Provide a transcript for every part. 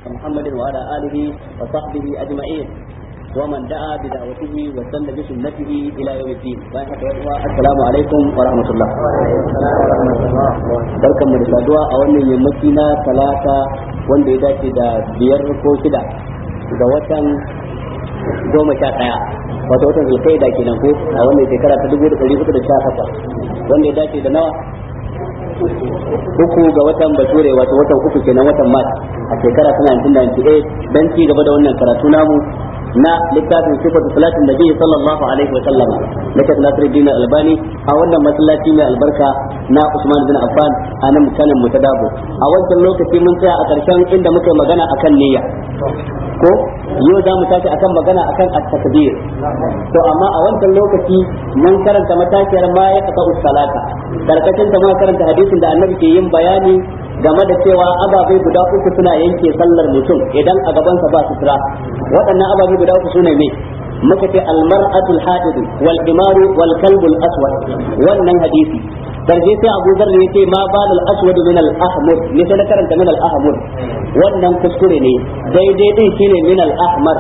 محمد وعلى آله وصحبه أجمعين ومن دعا بدعوته وسن بسنته إلى يوم الدين السلام عليكم ورحمة الله barkan mu da saduwa a wannan yammaci na talata wanda ya dace da biyar ko shida ga watan goma sha ɗaya wato watan zulkaida kenan ko a wannan shekara ta dubu da ɗari hudu da sha takwas wanda ya dace da nawa uku ga watan bature wato watan uku kenan watan mars a shekara ta 1998 dan ci gaba da wannan karatu namu na littafin sifatu salatin nabi sallallahu alaihi wa sallam na Sheikh Nasiruddin Albani a wannan masallaci mai albarka na Usman bin Affan a nan kanan mutadabo a wancan lokaci mun tsaya a karshen inda muka magana akan niyya ko yau za mu tashi akan magana akan at-takbir to amma a wancan lokaci mun karanta matashiyar ma ya kafa salata karkashin ta ma karanta hadisin da annabi ke yin bayani game da cewa ababai guda uku suna yanke sallar mutum idan a gabansa ba sutura waɗannan ababai guda uku sune me muka ce almar'atul hadidu wal imaru wal kalbul aswad wannan hadisi karshe sai Abu Dharr ya ce ma balul aswad min al ahmar ne sai na karanta min al ahmar wannan kuskure ne daidai din shine min al ahmar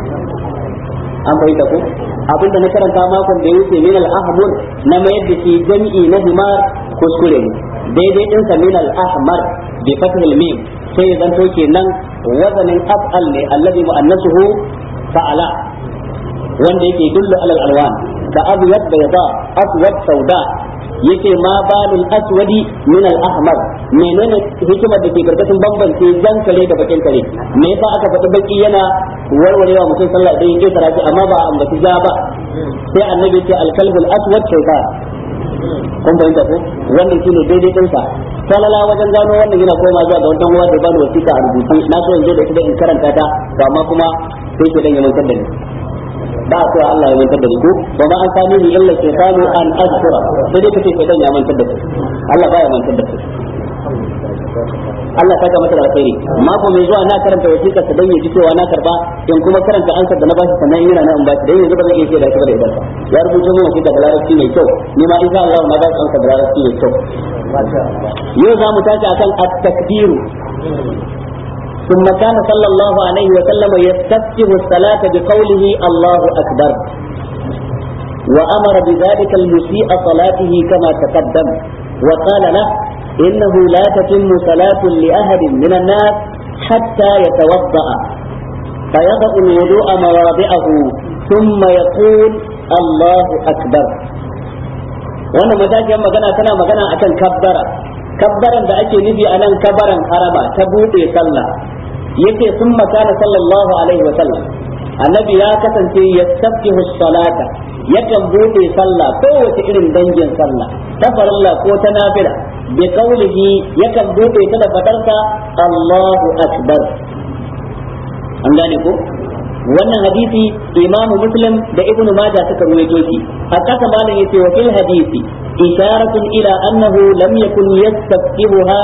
an fahimta ko abinda na karanta makon da ya wuce min al ahmar na mayar da shi jami'i na himar kuskure ne daidai din sa min al ahmar bi fathil mim sai zanto kenan wazanin af'al ne alladhi mu'annasuhu fa'ala wanda yake dullu alal alwan ka abyad bayda aswad sauda yace ma balul aswadi min al ahmar menene hikimar da ke karkashin bambance jan kare da bakin kare me yasa aka faɗi baki yana warwarewa mutum sallah idan yake saraki amma ba ambaci ja ba sai annabi ce al kalbul aswad shaytan kun fahimta ko wannan shine daidai din sa salala wajen gano wannan yana koma zuwa ga wannan uwa da bani wasiƙa a rubuce na so in zo da ita in karanta ta to amma kuma sai ke dan ya mantar da ni ba a cewa Allah ya mantar da ni ko ba ma an sami ni illa shaytanu an azkura sai dai kace shaytan ya mantar da kai Allah ba ya mantar da kai Allah saka masa alkhairi mako mai zuwa na karanta wasiƙar ta dan yaji cewa na karba in kuma karanta ansar da na bashi sannan yana na in bashi dan yanzu ba zan iya shaida shi ba da idan ya rubuta min wasiƙa da larabci mai kyau ni ma insha Allah na ba shi ansar da larabci mai kyau yau za mu tashi akan at-takbiru ثم كان صلى الله عليه وسلم يستفتح الصلاة بقوله الله أكبر وأمر بذلك المسيء صلاته كما تقدم وقال له إنه لا تتم صلاة لأحد من الناس حتى يتوضأ فيضع الوضوء مواضعه ثم يقول الله أكبر وأنا مزاج يوم مغنى تنا مغنى أكن كبرة kabbaran da ake nufi a nan kabaran harama ta buɗe sallah yake sun makana sallallahu alaihi wa sallam annabi ya kasance ya tafkihu salata yakan buɗe sallah kowace irin dangin sallah ta farilla ko ta nafila bi qaulihi yakan buɗe ta da fadarsa Allahu akbar an gane ko wannan hadisi imamu muslim da ibnu majah suka ruwaito shi a kasa malam yace wa fil hadisi isharatun ila annahu lam yakun yastaftihuha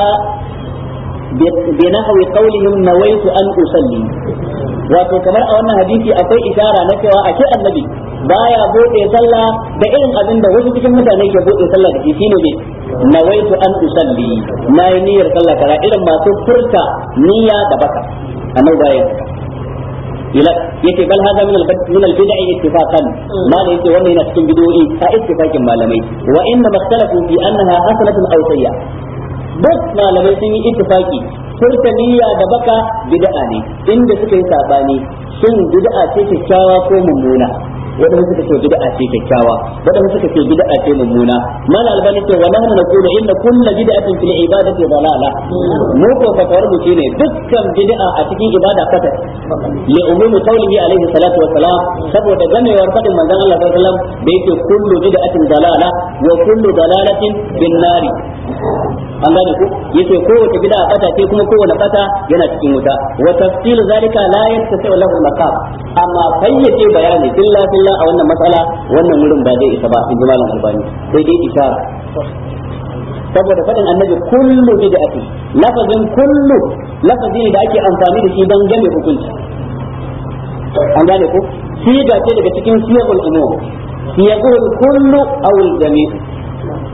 بنحو قولهم نويت أن أصلي wato kamar a wannan hadisi akwai ishara na cewa a ce annabi baya bude sallah da irin abin da wasu cikin mutane ke bude sallah da shi shine ne nawaitu an usalli na yi niyyar sallah kaza irin masu furta niyya da baka annabi baya ila yake bal hada min al min al bid'i ittifaqan ma da yake wannan yana cikin bid'o'i a ittifaqin malamai wa inna makhtalafu fi annaha hasanatun aw sayya duk malamai sun yi ittifaqi furta niyya da baka bid'a ne inda suka yi sabani shin bid'a ce kyakkyawa ko mummuna wadanda suka ce bid'a ce kyakkyawa wadanda suka ce bid'a ce mummuna mal albani ce wa nahnu naqulu inna kull bid'atin fil ibadati dalala mu ko fatawar mu shine dukkan bid'a a cikin ibada fata li umumi qawlihi alaihi salatu wa salam saboda gamewar fadin manzon Allah sallallahu alaihi wasallam da yake kullu bid'atin dalala wa kullu dalalatin bin nari an gane ku yace kowace bid'a fata ce kuma kowace fata yana cikin wuta wa tafsil zalika la yattasi lahu maqam amma fayyace bayani billa billa a wannan matsala wannan wurin ba zai isa ba in ji malam albani sai dai isara saboda faɗin annabi kullu bid'ati lafazin kullu lafazi ne da ake amfani da shi don game hukunci an gane ko siga ce daga cikin siyaqul umum siyaqul kullu aw al jami'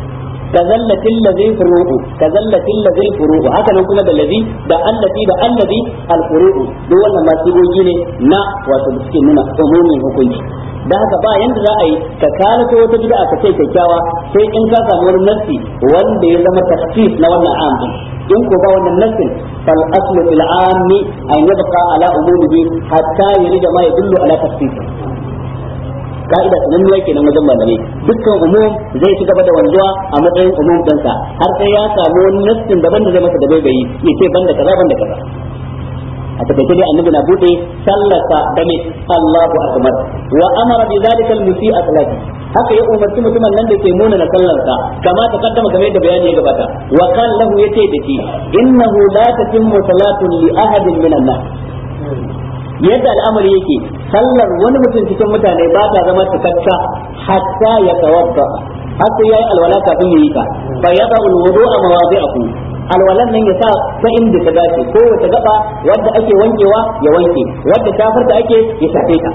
kazallatil ladhi furu'u kazallatil ladhi furu'u haka nan kuma da ladhi da allati da allazi al furu'u duk wannan ma sigogi ne na wato da suke nuna umumin hukunci da haka ba yanda za a yi ka kalato wata bid'a ka ce kyakkyawa sai in ka samu wani nassi wanda ya zama tafsir na wannan am in ko ba wannan nassin fal aslu fil ammi an yabqa ala umumihi hatta yurida ma yadullu ala tafsir ka'ida sananniya kenan wajen malamai dukkan umum zai ci gaba da wanzuwa a matsayin umum ɗinsa har sai ya samu wani nassin daban da zai masa da bai bayi ya ce banda kaza banda kaza a takaice dai annabi na bude sallata da mai Allahu akbar wa amara bi zalika al-musi'a salati haka ya umarci mutumin nan da ke muna na sallarsa kama ta kaddama game da bayani ya gabata wa qala lahu yace da shi innahu la tatimmu salatun li ahadin minan nas yadda al'amari yake sallar wani mutum cikin mutane ba ta zama cikakka hatta ya tawadda har sai yayi alwala kafin yayi ta fa yada alwudu'a mawadi'ahu alwalan nan ya sa ta inda ta dace ko wata gaba wadda ake wankewa ya wanke wadda tafarta ake ya shafe ta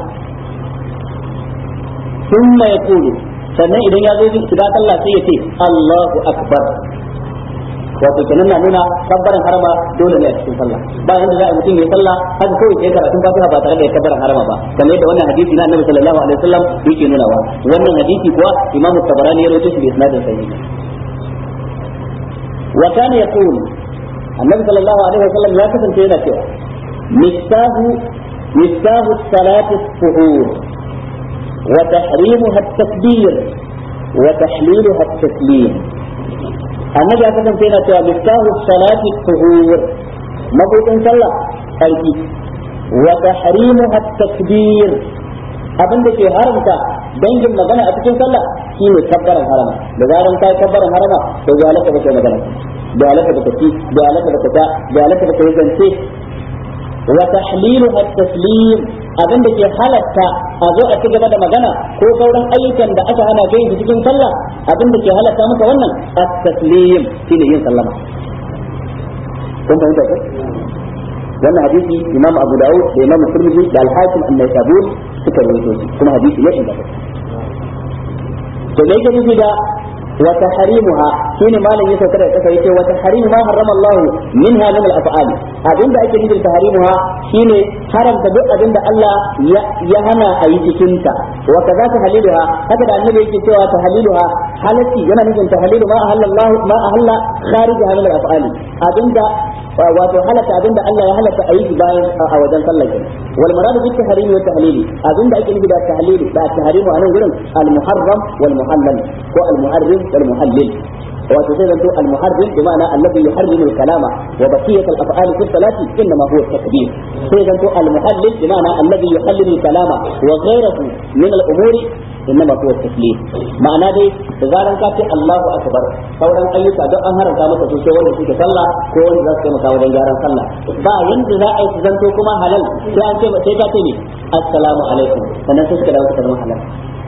thumma yaqulu sannan idan ya zo shiga sallah sai ya ce Allahu akbar wato kenan na nuna kabbaran harama dole ne a cikin sallah ba yanda za a mutum ya sallah haka kawai sai karatun fatiha ba tare da kabbaran harama ba kamar yadda wannan hadisi na annabi sallallahu alaihi wasallam yake nuna wa wannan hadisi kuwa imamu tabarani ya rawaito shi da isnadin sahih wa kana yaqul annabi sallallahu alaihi wasallam ya kasance yana cewa miftahu miftahu salati as-suhur wa tahrimuha at-takbir wa tahliluha at-taslim annabi ya kasance yana cewa miftahu salati tuhur mabudin sallah sarki wa tahrimuha takbir abin da ke haramta dangin magana a cikin sallah shine kabbaran harama da zaran kai kabbaran harama to ya halaka ba kai magana da halaka ba ci da halaka ba ta da halaka ba kai zance wa tahliluha taslim abin da ke halatta a zo a ci gaba da magana ko sauran ayyukan da aka hana kai su cikin sallah abin da ke halatta maka wannan at-taslim shine yin sallama kun fahimta ko wannan hadisi imam abu dawud da imam tirmidhi da al-hakim an-naisaburi suka rawaito shi kuma hadisi ne inda to me yake nufi da وتحريمها شيني ما لن يسوى كده كده يسوى وتحريم ما حرم الله منها من الأفعال أبين دا أكي نجل تحريمها شيني حرم تبقى أبين دا الله يهنا أي تكنت وكذا تحليلها هكذا النبي يكي سوى تحليلها حالتي ينا نجل تحليل ما أهل الله ما أهل خارجها من الأفعال أبين دا wato halatta abinda Allah ya halatta a yi bayan a wajen sallar kenan wal maradu bi tahrimi wa tahlili abinda ake nufi da tahlili da tahrimu a nan gurin al muharram wal muhallal ko al muharrim wal muhallil wato sai zanto al muharrim bi ma'ana alladhi yuharrimu al kalama wa baqiyat al af'al fi salati inma huwa takbir sai zanto al muhallil bi ma'ana alladhi yuhallilu al kalama wa ghayruhu min al umuri إنما هو التسليم معنى دي تزارن كاتي الله أكبر sauran ayyuka don an haramta maka su sai wanda suke sallah ko wanda za su taimaka wajen gyaran sallah ba yanda za a yi zanto kuma halal sai an ce sai ka ce ne assalamu alaikum sannan sai suka dawo suka zama halal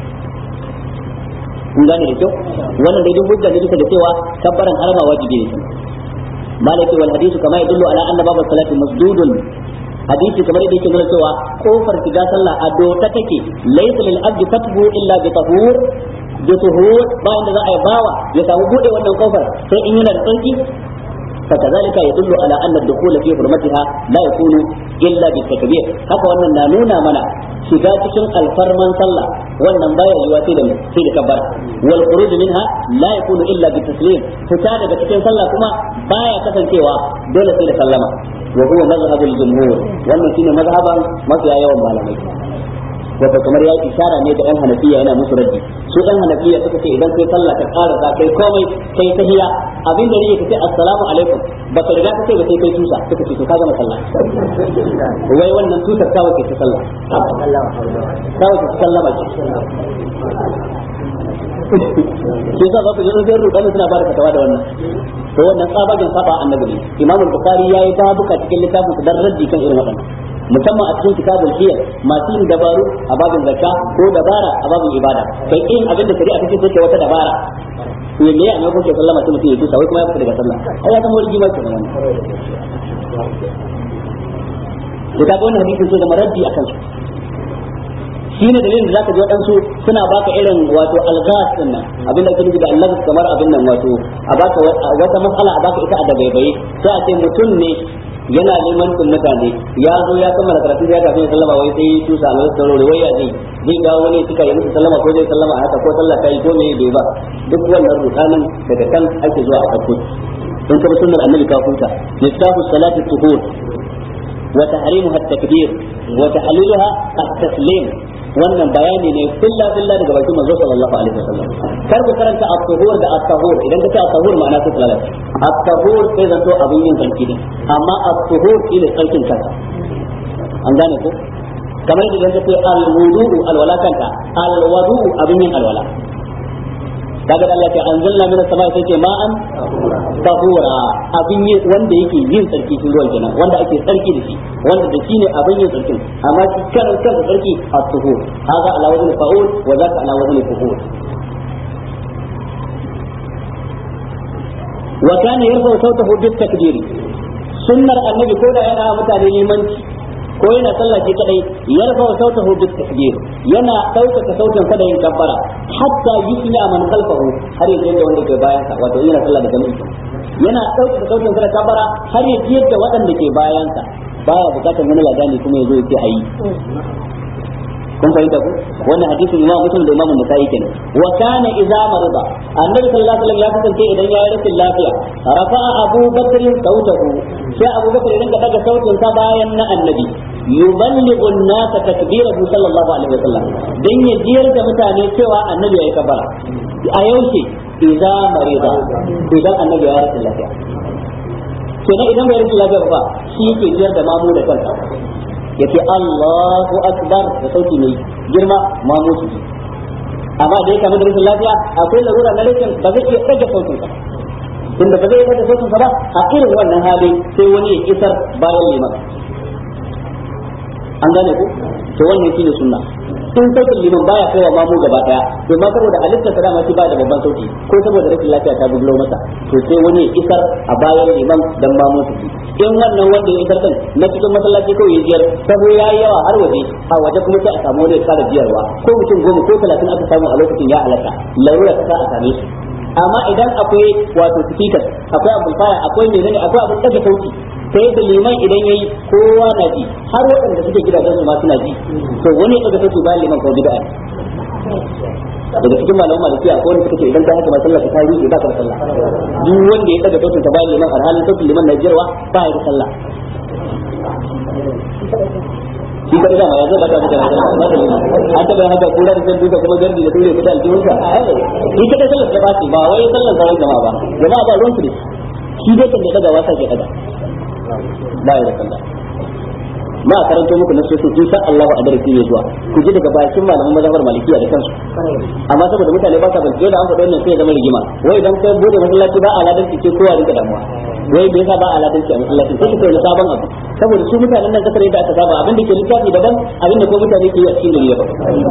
kun gane da kyau wannan dai duk hujja ne bisa da cewa kabbaran harama wajibi ne malaki wal hadithu kama yadullu ala anna babu salati masdudun hadisi kamar yadda yake nuna cewa kofar shiga sallah a doka take laysa lil abdi fathu illa bi tahur bi tuhur bayan da za a yi bawa ya samu bude wannan kofar sai in yana da tsarki فكذلك يدل على ان الدخول في حرمتها لا يكون الا بالتكبير haka wannan na nuna mana shiga cikin alfarman sallah wannan baya yiwa sai da sai da kabbara wal khuruj minha la yakunu illa bi taslim fita daga cikin sallah kuma baya kasancewa dole sai da sallama wa huwa mazhabul jumhur wannan shine mazhaban mafiya yawan malamai wato kamar ya ishara ne da yan hanafiya yana musu raddi su yan hanafiya suka ce idan kai sallah ka ƙara za kai komai kai tahiya abin da yake ce assalamu alaikum ba ka riga ka ce ba sai kai tusa suka ce to ka gama sallah wai wannan tusar ta wace ta sallah ta wace ta sallama ce shi sa za ku ji zai rudani suna ba da fatawa da wannan to wannan tsabagen saba annabi ne imam al-bukhari yayi babuka cikin littafin sa dan raddi kan irin waɗannan musamman a cikin kitabul hiyar masu yin dabaru a babin zakka ko dabara a babin ibada kai in abin da shari'a take so ke wata dabara to me ya ne ko ke sallama sai mutum ya tusa wai kuma ya fita daga sallah ai ya zama rigima ke nan da ta wannan hadisin so da maraddi akan su shi ne dalilin da zaka ji waɗansu suna baka irin wato algas din nan abin da ake nufi da Allah kamar abin nan wato a baka wata mas'ala a baka ita a dabaibaye sai a ce mutum ne yana neman kun mutane ya zo ya kammala karatu ya kafin ya sallama wai sai su sa Allah tsaro wai ya zai zai ga wani suka yi musu sallama ko zai sallama haka ko sallah kai ko me bai ba duk wannan rutanin daga kan ake zuwa a farko in ka bi sunnar annabi ka huta listafu salati tuhur wa tahrimuha at-takbir wa tahliluha at-taslim wannan bayani ne kulla kulla daga bakin manzo sallallahu alaihi wasallam kar ku karanta at-tuhur da at-tahur idan ka ce at-tahur ma'ana sai talala at-tahur sai zanto abin yin sarki ne amma at-tuhur shine sarkin kanka an gane ko kamar idan ka ce al-wudu'u alwala kanta al-wudu'u abin yin alwala kaga Allah ce anzalna min as-sama'i sai ce ma'an tahura abin yi wanda yake yin tsarki shi ruwan kenan wanda ake tsarki da shi wanda da shi ne abin yin tsarkin amma shi kan kansa tsarki at-tuhur hada ala wazn fa'ul wa zaka ala wazn fuhur wa kana yarfa sautahu bit takbiri sunnar annabi ko da yana mutane limanci ko yana sallah shi kadai yarfa sautahu bit takbir yana ɗaukaka sautin sa da yin kabbara hatta yusmi man khalfahu har yanzu da wanda ke bayan sa wato yana sallah da jami'i yana ɗaukaka sautin sa da kabbara har yanzu yadda waɗanda ke bayan sa baya bukatar wani ladani kuma yazo yake ayi kun fahimta ku wannan hadisin imam muslim da imam nasa'i kenan wa kana idza marida annabi sallallahu alaihi wasallam ya kasance idan ya yi rashin lafiya rafa'a abu bakr sautahu sai abu bakr idan ka daga sautin sa bayan na annabi yuballighu an-nas takbirahu sallallahu alaihi wasallam dan ya jiyar da mutane cewa annabi yayi kabara a yaushe idza marida idan annabi ya rashin lafiya kenan idan bai rashin lafiya ba shi yake jiyar da mamu da kansa yace Allahu akbar da sauti mai girma ma musu amma da ya kama da rashin lafiya akwai larura na rashin ba zai iya ɗaga sautin sa tunda ba zai iya ɗaga sautin sa ba a irin wannan hali sai wani ya kisar bayan liman an gane ku to wannan shine sunna in sautin liman baya kaiwa mamu gaba daya domin saboda halittar sa dama shi ba da babban sauti ko saboda rashin lafiya ta buglo masa to sai wani ya isar a bayan liman dan mamu su ji in wannan wanda ya isar kan na cikin masallaci kawai ya jiyar sabo yayi yawa har waje a waje kuma sai a samu wani ya kara jiyarwa ko mutum goma ko talatin aka samu a lokacin ya halatta larura ta a same shi amma idan akwai wato speaker akwai amplifier akwai menene akwai abin daga sauti sai da liman idan yayi kowa na ji har waɗanda suke gidajen su ma suna ji to wani daga sauti bayan liman ko bid'a daga cikin malaman maliki akwai wanda suka ce idan ka haka ba sallah ta yi ba ka da sallah duk wanda ya daga sautin ta bayan liman alhalin sautin liman na jirwa ba ya da sallah shi kada dama ya zo ba ta mutane sallah ba ta liman an taɓa yin haka kura da zan duka kuma gardi da dole kuɗa aljihunsa shi kada sallar ta bace ba wai sallar sauran jama'a ba jama'a ba ruwan su ne shi dai kan da daga wasa ke daga ba ya da sallah ma karanto muku na sosu insha Allah a darasi ne zuwa ku ji daga bakin malaman mazhabar malikiya da kansu amma saboda mutane ba sa bincike da an faɗi wannan sai ya zama rigima wai idan kai bude masallaci ba aladan ce kowa rinka damuwa wai bai sa ba aladan ce a masallaci sai ka kai sabon abu saboda su mutanen nan kasar yadda aka saba abin da ke littafi daban abin da ko mutane ke yi a cikin gari daban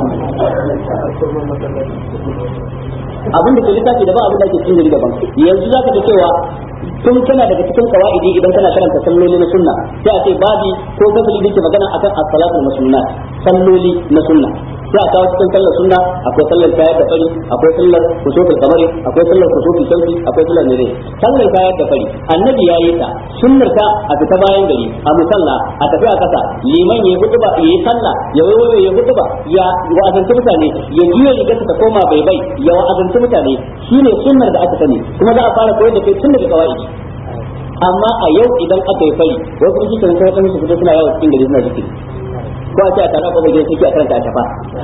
abin da ke littafi daban abin da ke cikin gari daban yanzu zaka ga cewa tun kana daga cikin kawaidi idan kana karanta salloli na sunna sai a ce babi ko fasali da ke magana akan as-salatu sunnat salloli na sunna sai a kawo cikin sallar sunna akwai sallar kayar da fari akwai sallar kusufin kamari akwai sallar kusufin shamsi akwai sallar mere sallar kayar da fari annabi ya yi ta sunnar ta a fita bayan gari a musalla a tafi a kasa liman ya hudu ba ya yi sallah ya waiwayo ya hudu ba ya wa'azanci mutane ya juya rigarsa ta koma bai bai ya wa'azanci mutane shine sunnar da aka sani kuma za a fara koyar da kai tun daga kawaidi amma a yau idan aka yi fari wasu shi kan kai kan su fito suna yawo cikin gari suna zikiri ko a ce a tara kuma gidan suke a karanta a tafa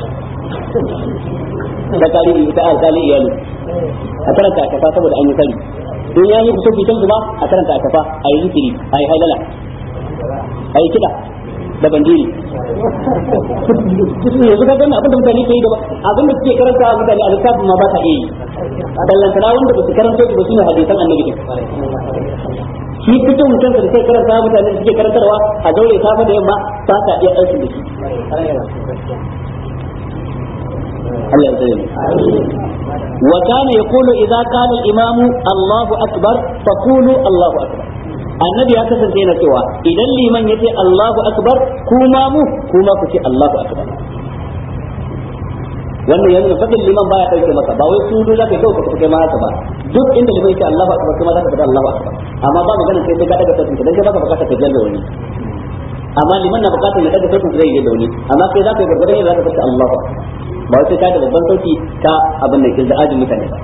ta tarihi ita a tsali iyali a karanta a tafa saboda an yi fari in ya yi kusurfi can ba a karanta a tafa a yi zikiri a yi hailala a yi kiɗa da bandiri yanzu ka gani abinda mutane ke yi da abin da suke karanta a mutane a littafin ma ba ta iya yi ballantana wanda ba su karanta su ba su ne hadisan annabi shi fito mutum da sai karanta mutane da suke karantarwa a daure safa da yamma ba ta iya aikin da shi Allah ya tsare wa kana yaqulu idza qala al-imam Allahu akbar faqulu Allahu akbar annabi ya kasance yana cewa idan liman yace Allahu akbar kuma mu kuma ku ce Allahu akbar wannan yanzu fadin liman baya dauke maka ba wai sudu zaka kai ka kai ma haka ba duk inda liman yake Allahu akbar kuma zaka fada Allahu akbar amma ba magana sai sai ka daga sautin ka dan kai baka bukata ka jalla wani amma liman na bukatar ya daga sautin zai yi da wani amma kai zaka yi gargadan yadda zaka fada Allahu akbar ba wai sai ka da babban sauti ka abin da ke za'ajin mutane ba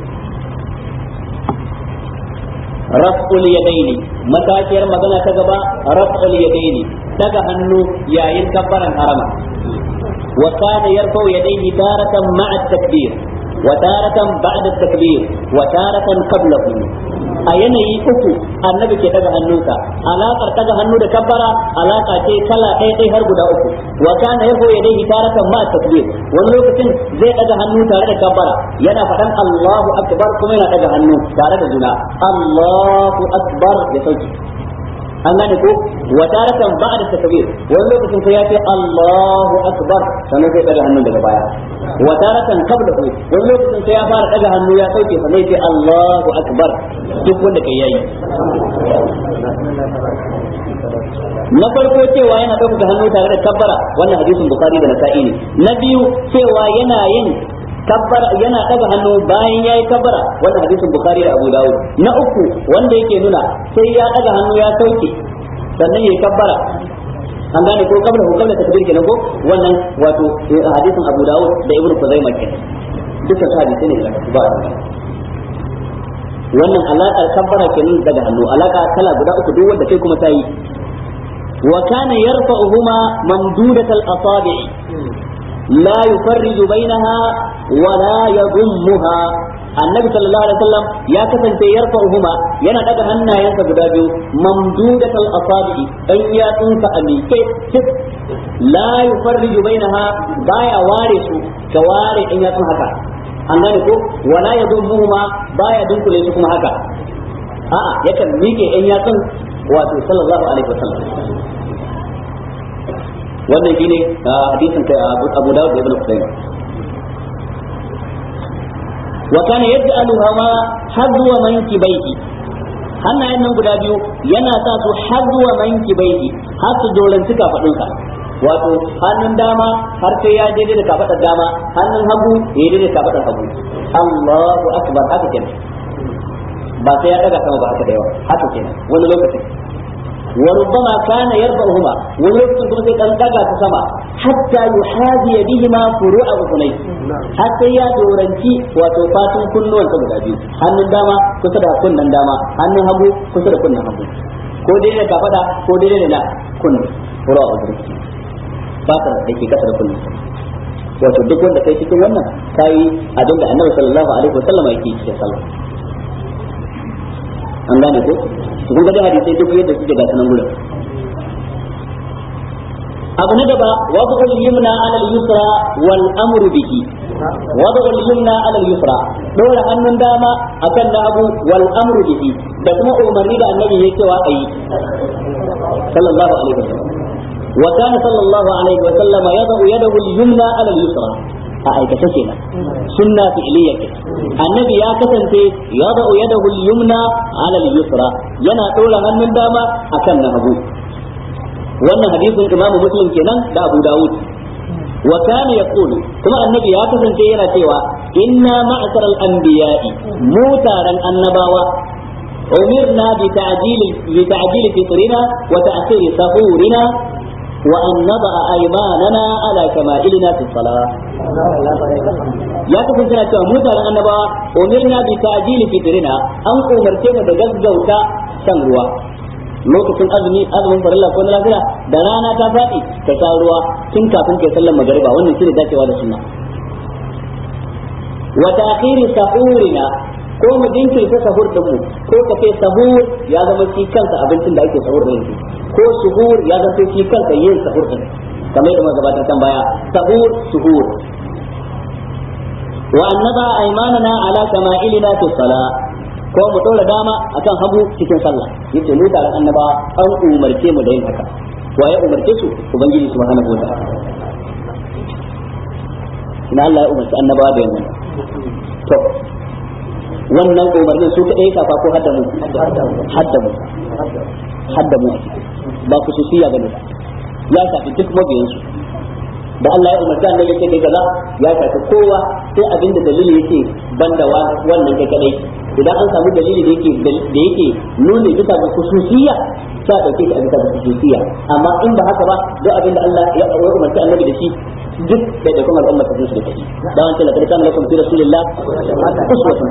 raf'ul yadaini matashiyar magana ta gaba raf'ul yadaini daga hannu yayin kabbaran harama wa kana yarfa'u yadayhi taratan ma'a at-takbir wa taratan ba'da at-takbir wa taratan qablahu a yanayi uku annabi ke daga hannunsa alaƙar daga hannu da kabbara alaƙa ce kala ɗaya ɗaya har guda uku wa kana yahu yadayhi taratan ma takbir wani lokacin zai daga hannu tare da kabbara yana faɗan Allahu akbar kuma yana daga hannu tare da juna Allahu akbar ya sauki an gane ko wa taratan ba'da takbir wani lokacin sai ya ce Allahu akbar sannan zai daga hannun daga baya wa taratan qablahu wani lokacin sai ya fara daga hannu ya sauke sannan ya ce Allahu akbar duk wanda kai yayi na farko cewa yana ɗaukaka hannu tare da kabbara wannan hadisin bukhari da nasa'i ne na biyu cewa yana yin kabbara yana daga hannu bayan yayi kabbara wannan hadisin bukhari da abu dawud na uku wanda yake nuna sai ya daga hannu ya sauke sannan yayi kabbara an gane ko kabla ko kabla takbir kenan ko wannan wato hadisin abu dawud da ibnu kuzaima kenan dukkan su hadisi ne da ba wannan alaƙar kabbara kenan daga hannu alaƙa kala guda uku duk wanda kai kuma tayi wa kana yarfa'uhuma mamdudatal asabi' la yufarriju bainaha wa la yadhummuha annabi sallallahu alaihi wasallam ya kasance yarfa'uhuma yana daga hannayensa guda biyu mamdudatal asabi' dan ya tsunka a miƙe la yufarriju bainaha baya ware su ka ware in ya tsun haka an gane ko wala ya zo ma baya dunkule su kuma haka a'a yakan miƙe ɗan yatsun wato sallallahu alaihi wasallam wannan shine hadisin kai Abu Dawud da Ibn Qudaymah wa kana yaj'alu hawa hadwa mankibaihi hannayen nan guda biyu yana sa su hadwa mankibaihi har su dolanci kafadunsa wato hannun dama har sai ya daidai da kafadar dama hannun hagu ya daidai da kafadar hagu Allahu akbar haka kenan ba sai ya daga sama ba haka da yawa haka kenan wani lokacin wa rubbama kana yarbahuma wani lokacin kuma sai kan daga ta sama hatta yuhadi bihima furu'a udunai har sai ya doranci wato fatun kunnuwan sa guda biyu hannun dama kusa da kunnan dama hannun hagu kusa da kunnan hagu ko daidai da kafada ko daidai da kunni furu'a udunai fatar da ke kasa da kullum wato duk wanda kai cikin wannan kai abin da annabi sallallahu alaihi wasallam yake cikin sallah an gane ko kun ga da hadisi duk yadda suke ga sanan gurin abu na gaba wadu al-yumna ala al-yusra wal amru bihi wadu al-yumna ala al-yusra dora hannun dama akan na abu wal amru bihi da kuma umarni da annabi yake cewa ayi sallallahu alaihi wasallam وكان صلى الله عليه وسلم يضع يده اليمنى على اليسرى a aikace kenan sunna fi'liya ke annabi ya kasance ya da yadahu al-yumna ala al-yusra yana dora hannun dama akan na hagu wannan hadisin imamu muslim kenan da abu dawud wa kana yaqulu kuma annabi ya kasance yana cewa inna ma'sar al-anbiya'i mu taran annabawa umirna bi ta'jil bi ta'jil fitrina wa ta'khir sahurina وأن نضع أيماننا على كمائلنا في الصلاة ya kasance na cewa mutanen annabawa umirna bi ta'jili fitrina an umarce mu da gaggauta shan ruwa lokacin azumi azumin farilla ko na lafiya da rana ta faɗi ka sha ruwa tun kafin kai sallar magariba wannan shine dacewa da sunna wa ta'khiri sahurina ko mu jinkirta sahur din mu ko ka ce sahur ya zama shi kansa abincin da ake sahur din ko suhur ya zama shi kansa yin sahur din kamar yadda muka gabatar kan baya sahur suhur wa annaba aymanana ala kama'ilina fi salah ko mu dora dama akan hagu cikin sallah yace mu tare annaba an umarce mu da yin haka wa ya umarce su ubangiji subhanahu wa ta'ala ina Allah ya umarci annabawa da yin to wannan umarnin su kaɗai ya shafa ko hadda mu hadda mu hadda mu ba ku susiya bane ba ya shafi duk mabiyansu da Allah ya umarta annabi yake kai kaza ya shafi kowa sai abinda dalili yake banda wannan kai kadai idan an samu dalili da yake da yake nuna bisa ga khususiyya sai dauke shi a bisa ga khususiyya amma in ba haka ba duk abinda Allah ya umarta annabi da shi duk da da kuma al'umma ta su da kai da wancan da kana lakum fi rasulillah uswatun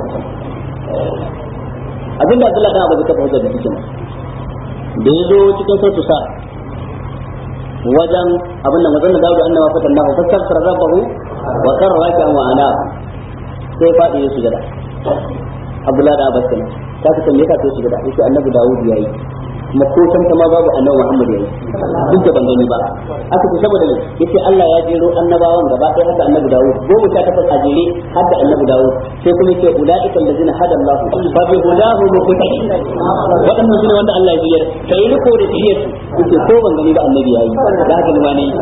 abinda Abdullah dan Abu Bakar hujja da cikin da yazo cikin sautu sa wajen abin da mazan da dawo da annabawa fatan nahu fastaghfara rabbahu wa karra raki'an wa ana sai fadi ya sujada Abdullah da Abbas kenan ta ka tambaye ka sai sujada yace annabi Dawud yayi kuma ko san ma babu annabi Muhammad yayi duk da ban gani ba aka ce saboda ne yace Allah ya jero annabawan gaba ɗaya haka annabi Dawud goma sha takwas a jere har da annabi Dawud sai kuma yace ulaika allazina hada Allah fa bi hudahu muqtadi wadannan sune wanda Allah ya biyar kai riko da tiyar su yace ko ban gani ba annabi yayi da haka ma ne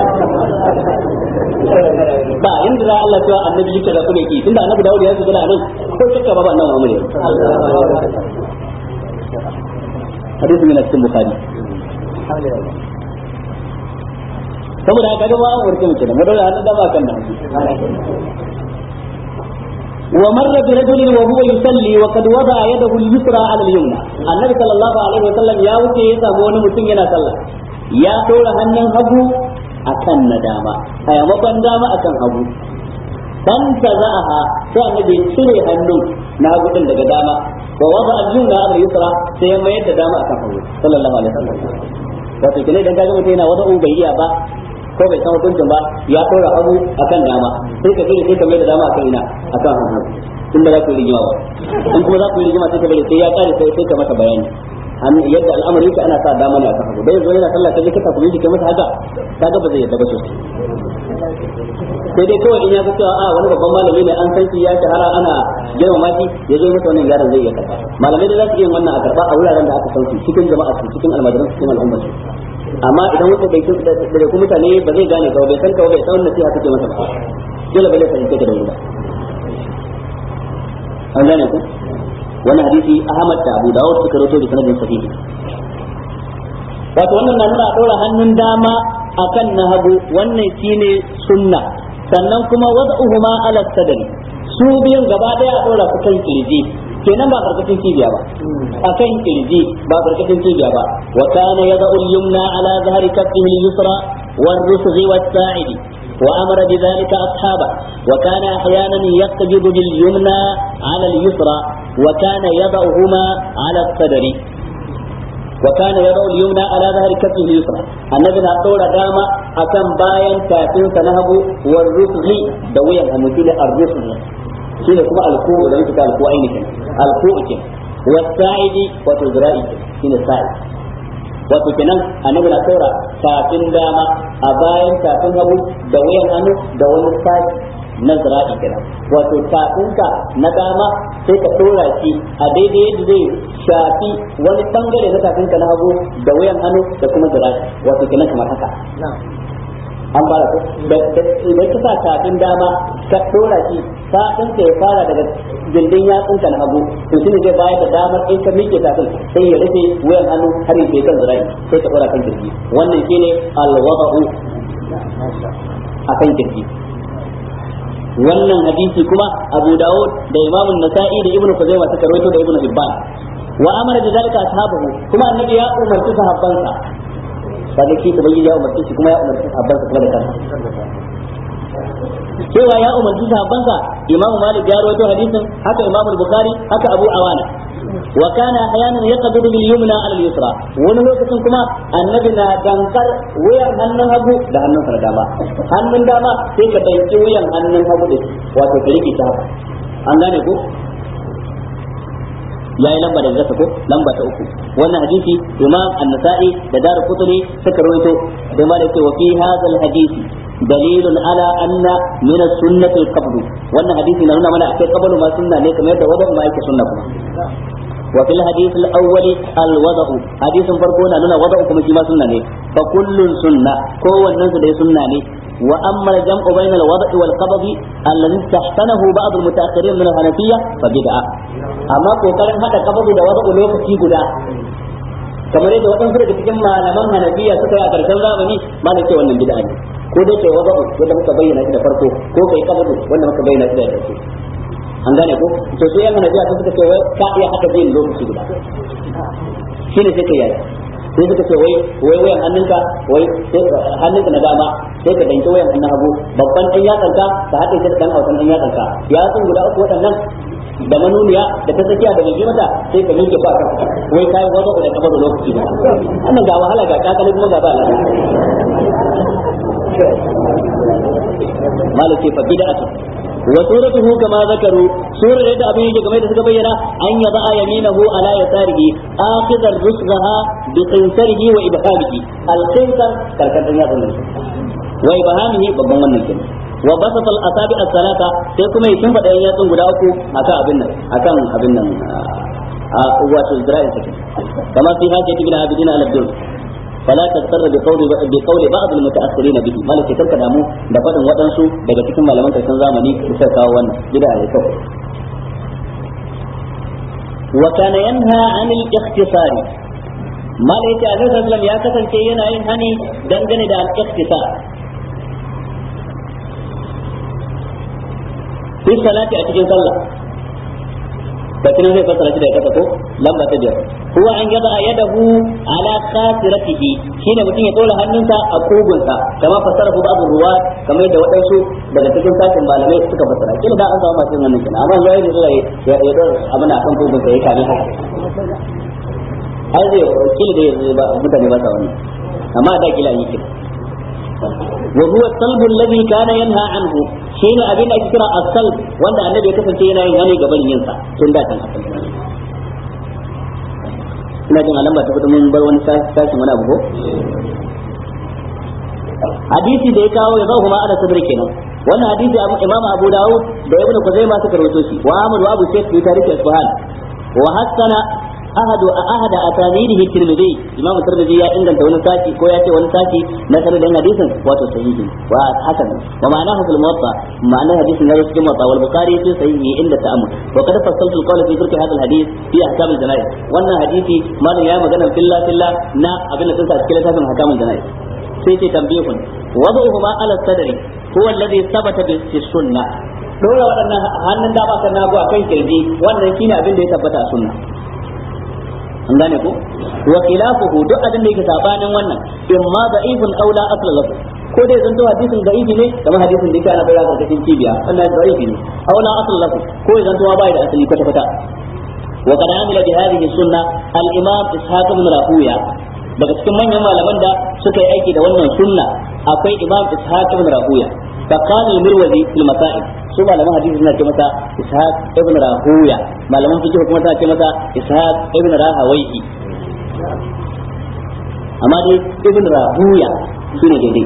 ba inda za Allah cewa annabi yake da kuma yake tunda annabi Dawud ya shiga da nan ko shakka babu annabi Muhammad yayi hadisi min cikin bukhari saboda haka ga ba an warke mutum mu dole hannun dama kan nan ومر برجل وهو يصلي وقد وضع يده اليسرى على اليمنى النبي صلى الله عليه وسلم يا wuce ya samu wani mutum yana sallah ya dora hannun hagu akan na dama a yamakon dama akan hagu dan ta za'aha sai annabi cire hannun na hagu din daga dama wa wada al-yumna ala yusra sai ya mayar da dama akan hagu sallallahu alaihi wasallam wato kine dan kaga mutum yana wada bai iya ba ko bai san hukuncin ba ya dora hagu akan dama sai ka kire sai ka mayar da dama akan ina akan hagu in ba za ku yi rigima ba in kuma za ku yi rigima sai ka bari sai ya kare sai sai ka masa bayani an yadda al'amari yake ana sa dama ne akan hagu dai zo yana sallah kaje ka tafi miji kai masa haka kaga ba zai yadda ba sosai sai dai kawai in ya ga cewa a wani babban malami ne an san shi ya shahara ana girmama shi ya zo masa wannan yaron zai iya karba malamai da za su iya wannan a karba a wuraren da aka san su cikin jama'a su cikin almajiran cikin al'ummar su amma idan wata bai da ku mutane ba zai gane ka bai san ka bai san nasiha kake masa ba dole ba zai fahimce ka da wuri ba an gane ku wannan hadisi Ahmad da Abu Dawud suka rawaito da sanadin sahihi wato wannan na nuna ɗora hannun dama akan na hagu wannan shine sunna sannan kuma wad'uhuma ala sadri su biyun gaba daya a dora su kan kirji kenan ba karkashin cibiya ba akan kirji ba karkashin cibiya ba wa kana yad'u al-yumna ala zahri kaffihi al-yusra والرسغ والساعد وأمر بذلك أصحابه وكان أحيانا يقبض باليمنى على اليسرى وكان يضعهما على الصدر وكان يضع اليمنى على ظهر كفه اليسرى النبي na ɗora dama akan bayan tafin sa na hagu war rusghi da wuyan hannu shine ar-rusghi shine kuma alku da muke alku ainihin alku ke wasa'idi wato zira'i shine sa'i wato kenan annabi na ɗora tafin dama a bayan tafin hagu da wuyan hannu da wani sa'i na zira'i kenan wato tafinka na dama sai ka dora shi a daidai yadda zai shafi wani bangare na tafinka na hagu da wuyan hannu da kuma zira'i wato kenan kamar haka an fara ko idan ka sa tafin dama ka dora shi tafin ka ya fara daga gindin yatsunka na hagu to shine zai bayar da damar in ka miƙe tafin sai ya rufe wuyan hannu har ya kan zira'i sai ka dora kan kirji wannan shine alwada'u akan kirji wannan hadisi kuma Abu Dawud da Imam Nasa'i da Ibn Khuzaimah suka rawaito da Ibn Hibban wa amara da zalika ashabahu kuma annabi ya umarci sahabbansa kaga shi ubangiji ya umarci shi kuma ya umarci sahabbansa kuma da kansa cewa ya umarci sahabbansa Imam Malik ya rawaito hadisin haka Imam Bukhari haka Abu Awana wa kana ahyanan yaqbidu bil yumna ala al yusra wani lokacin kuma annabi na dankar wuyan hannun hagu da hannun sa dama hannun dama sai ka danki wuyan hannun hagu da shi wato ka rike ta haka an gane ko yayi lamba da zata ko lamba ta uku wannan hadisi imam an-nasa'i da daru qutni suka rawaito da ma da wa fi hadha hadisi dalilun ala anna min as-sunnah al-qabd wannan hadisi na nuna mana akai qablu ma sunna ne kamar yadda wadan ma yake sunna kuma wa fil hadith al-awwal al-wada'u hadisin farko na nuna wada'u kuma shi ma sunna ne fa kullun sunna kowannen su dai sunna ne wa amma al-jam'u bayna al-wada'i wal qabd alladhi tahtanahu ba'd al-mutaakhirin min al-hanafiyya fa bid'a amma kokarin hada qabd da wada'u lokaci guda kamar yadda waɗansu daga cikin malaman hanafiya suka yi a ƙarshen zamani ma da ce wannan bid'a ne ko dai kai wada'u wanda muka bayyana shi da farko ko kai kabadu wanda muka bayyana shi da farko an gane ko to sai yan hanabiya sun suka ce wai ka iya haka biyin lokaci guda shine sai kai yaya sai suka ce wai wai wayan hannunka wai hannunka na dama sai ka danki wayan hannun hagu babban dan yatsanka ka haɗe shi da dan hausan dan yatsanka yatsun guda uku waɗannan da manuniya da ta tsakiya da mai mata sai ka miƙe ba kan wai kayan wazo da kafa da lokaci ba wannan ga wahala ga kakali kuma ga ba malaki fa bid'atu wa suratuhu kama zakaru surar yadda abin yake game da suka bayyana an yaba yaminahu ala yasarihi akhidar rusghaha bi qinsarihi wa ibhamihi al qinsar karkatan ya zama wa ibhamihi babban wannan kenan wa basata al asabi as salata sai kuma ya shimfida yan yatsun guda uku akan abin nan akan abin nan a wato zira'in sakin kama fi hajjati bin abidina al abdul فلا تغتر بقول بقول بعض المتاخرين به مالك كرka damu da fadin waɗansu daga cikin malaman karshen zamani da suka kawo wannan bid'a ne kawai wa kana yanha anil ikhtisar malaka annabi sallallahu ya kasance yana yin hani dangane da al ikhtisar fi salati a cikin sallah kafin zai fassara shi da kasa ko lamba ta biyar huwa an yaba yadahu ala khasiratihi shine mutum ya dora hannunsa a kugunsa kama fassara ku babu ruwa kamar yadda waɗansu daga cikin sakin malamai suka fassara kila da an samu masu yin wannan kenan amma zai ne zuwa ya ya dora abin akan kugunsa ya kame haka ai zai kila da yanzu ba mutane ba sa wannan amma da kila yi kila وهو الصلب الذي كان ينهى عنه شيء أبين أكثر الصلب وأن النبي كفن شيء ينهى قبل ينسى تندى تنحفل ina jin alamba ta fito mun bar wani sashin wani abu ko hadisi da ya kawo ya zahu ma ala sadri kenan wannan hadisi imam abu dawud da ibnu kuzaima suka rawaito shi wa ahmad wa abu shaykh fi tarikh isfahan wa hasana ahad ahad asanidihi tirmidhi imam tirmidhi ya inganta wani sashi ko ya ce wani sashi na sanadin hadisin wato sahihi wa hasan wa ma'anahu fil muwatta ma'ana hadisin ya cikin muwatta wal bukhari fi sahihi inda ta'ammul wa qad fassaltu al-qawla fi dhikri hadha al-hadith fi ahkam al-jana'iz wannan hadisi malam ya magana fillah fillah na abin da sun sa cikin littafin ahkam al-jana'iz sai ce tambihun wadu'uhuma ala sadri huwa alladhi thabata bi sunnah dora waɗannan hannun dama kan nagu akan kirji wannan shine abin da ya tabbata a sunna an gane ko wa khilafuhu duk abin da yake sabanin wannan in ma da'ifun aw la asla lahu ko dai zanto hadisin da'ifi ne kamar hadisin da yake ana bayar karkashin cibiya wannan da'ifi ne aw la asla lahu ko ya zanto bai da asali kwata kwata wa qad amila bi hadhihi sunna al imam ishaq ibn rahuya daga cikin manyan malaman da suka yi aiki da wannan sunna akwai imam ishaq ibn rahuya فقال المروزي في المسائل su malaman hadisi suna ce masa ishaq ibn rahuya malaman fiqh kuma suna ce masa ishaq ibn rahawaihi amma dai ibn rahuya shine daidai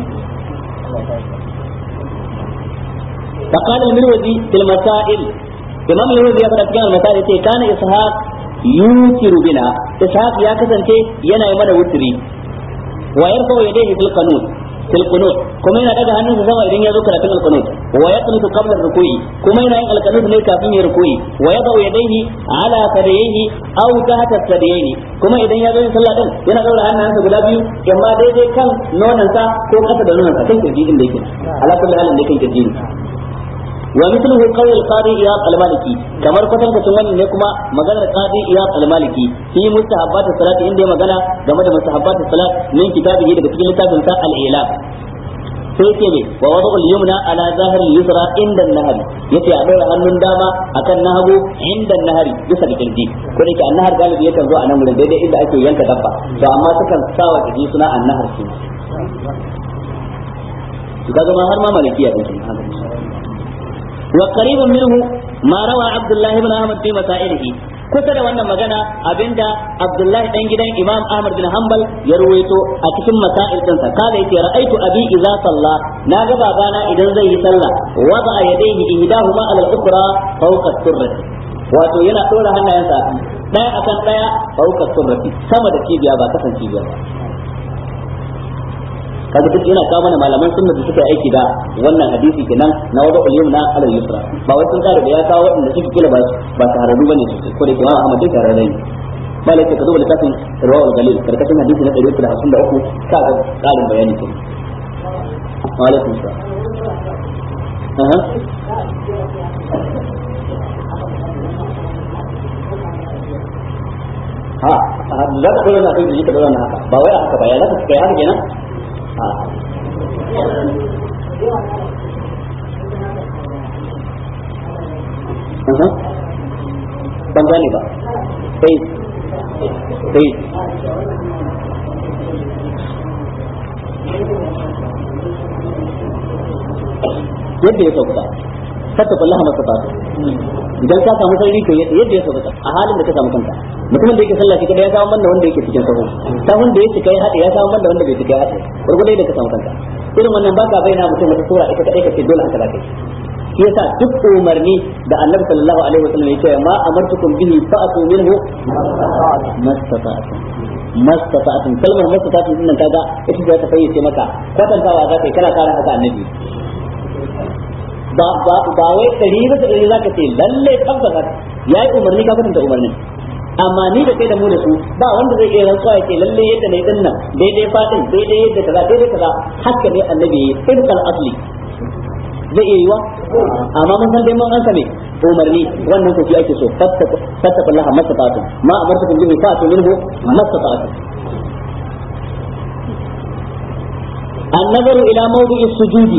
فقال المروزي في المسائل imam al-Nawawi ya faɗa cikin al-Masal yace kana ishaq yutiru bina ishaq ya kasance yana yi mana wutri wa yarfa yadayhi fil qanut fil qunut kuma yana daga hannunsa sama idan ya zo karatun al-qunut wa yaqnutu qabla ar-ruku'i kuma yana yin al-qunut ne kafin ya ruku'i wa yadau yadayhi ala sadayhi aw tahta sadayhi kuma idan ya zo yin sallah din yana daura hannunsa guda biyu amma daidai kan nonansa ko kasa da nonansa kan kirji din da yake ala kulli halin da kan kirji ومثله قول القاضي إياب المالكي كما كتن كتن wannan ne kuma maganar qadi iyab al-maliki fi mustahabbat as-salat inda magana game da mustahabbat as-salat min kitabihi daga cikin littafin sa al-ilab sai yake ne wa wadu al-yumna ala zahir al-yusra inda an-nahar yace a dora hannun dama akan nahagu inda an-nahar bisa da kirji ko da ke an-nahar galibi yakan zo a nan wurin daidai inda ake yanka dabba to amma sukan sawa kirji suna an-nahar shi kaga ma har ma malikiya din وقريب منه ما روى عبد الله بن احمد في مسائله kusa da wannan magana abinda Abdullahi dan gidan Imam Ahmad bin Hanbal ya ruwaito a cikin masail dinsa kala yace ra'aitu abi idza salla na ga babana idan zai yi sallah wada yadayhi ihdahuma ala al-ukhra fawqa surrati wato yana dora hannayensa daya akan daya fawqa surrati sama da cibiya ba kasan cibiya ba kaga duk yana kawo mana malaman sunna da suka aiki da wannan hadisi kenan na wada ulyum na alal yusra ba wai sun kare da ya kawo waɗanda suke kila ba ba tahararru bane su ko da Imam Ahmad duk tahararru ne malai ka zo littafin rawal galil karkashin hadisi na 153 ka ga karin bayani kenan wa alaikum salam aha ha za ka dole na kai da ka dole na haka ba wai haka ba ya za ka kai haka kenan ha aha ban gane ba sai sai yadda ya sauka saka kullaha masafatu idan ka samu sarri to yadda ya sauka a halin da ka samu kanka mutumin da yake sallah shi kada ya samu banda wanda yake cikin sahu sahun da yake kai hada ya samu banda wanda bai kai hada gurgurdai da ka samu kanka irin wannan baka bayyana mutum wata sura ita kadai kace dole haka zaka shi yasa duk umarni da Annabi sallallahu alaihi wasallam ya ce ma amartukum bihi fa'atu minhu mastata'tum mastata'tum kalmar mastata'tum din nan kaga ita ce ta fayyace maka kwatantawa zaka yi kana kara haka annabi ba ba ba wai dari ba da dari zaka ce lalle tabbata yayi umarni ka kwatanta umarnin amma ni da kai da mu da su ba wanda zai iya rantsuwa ya ce lalle yadda ne din nan daidai fadin daidai yadda kaza daidai kaza haka ne annabi ya yi ibqal asli zai iya yiwa amma mun san dai mun an same umarni wannan ko shi ake so fattakullaha mastata'tu ma amartukum bihi fa'tu minhu mastata'tu النظر إلى موضع السجود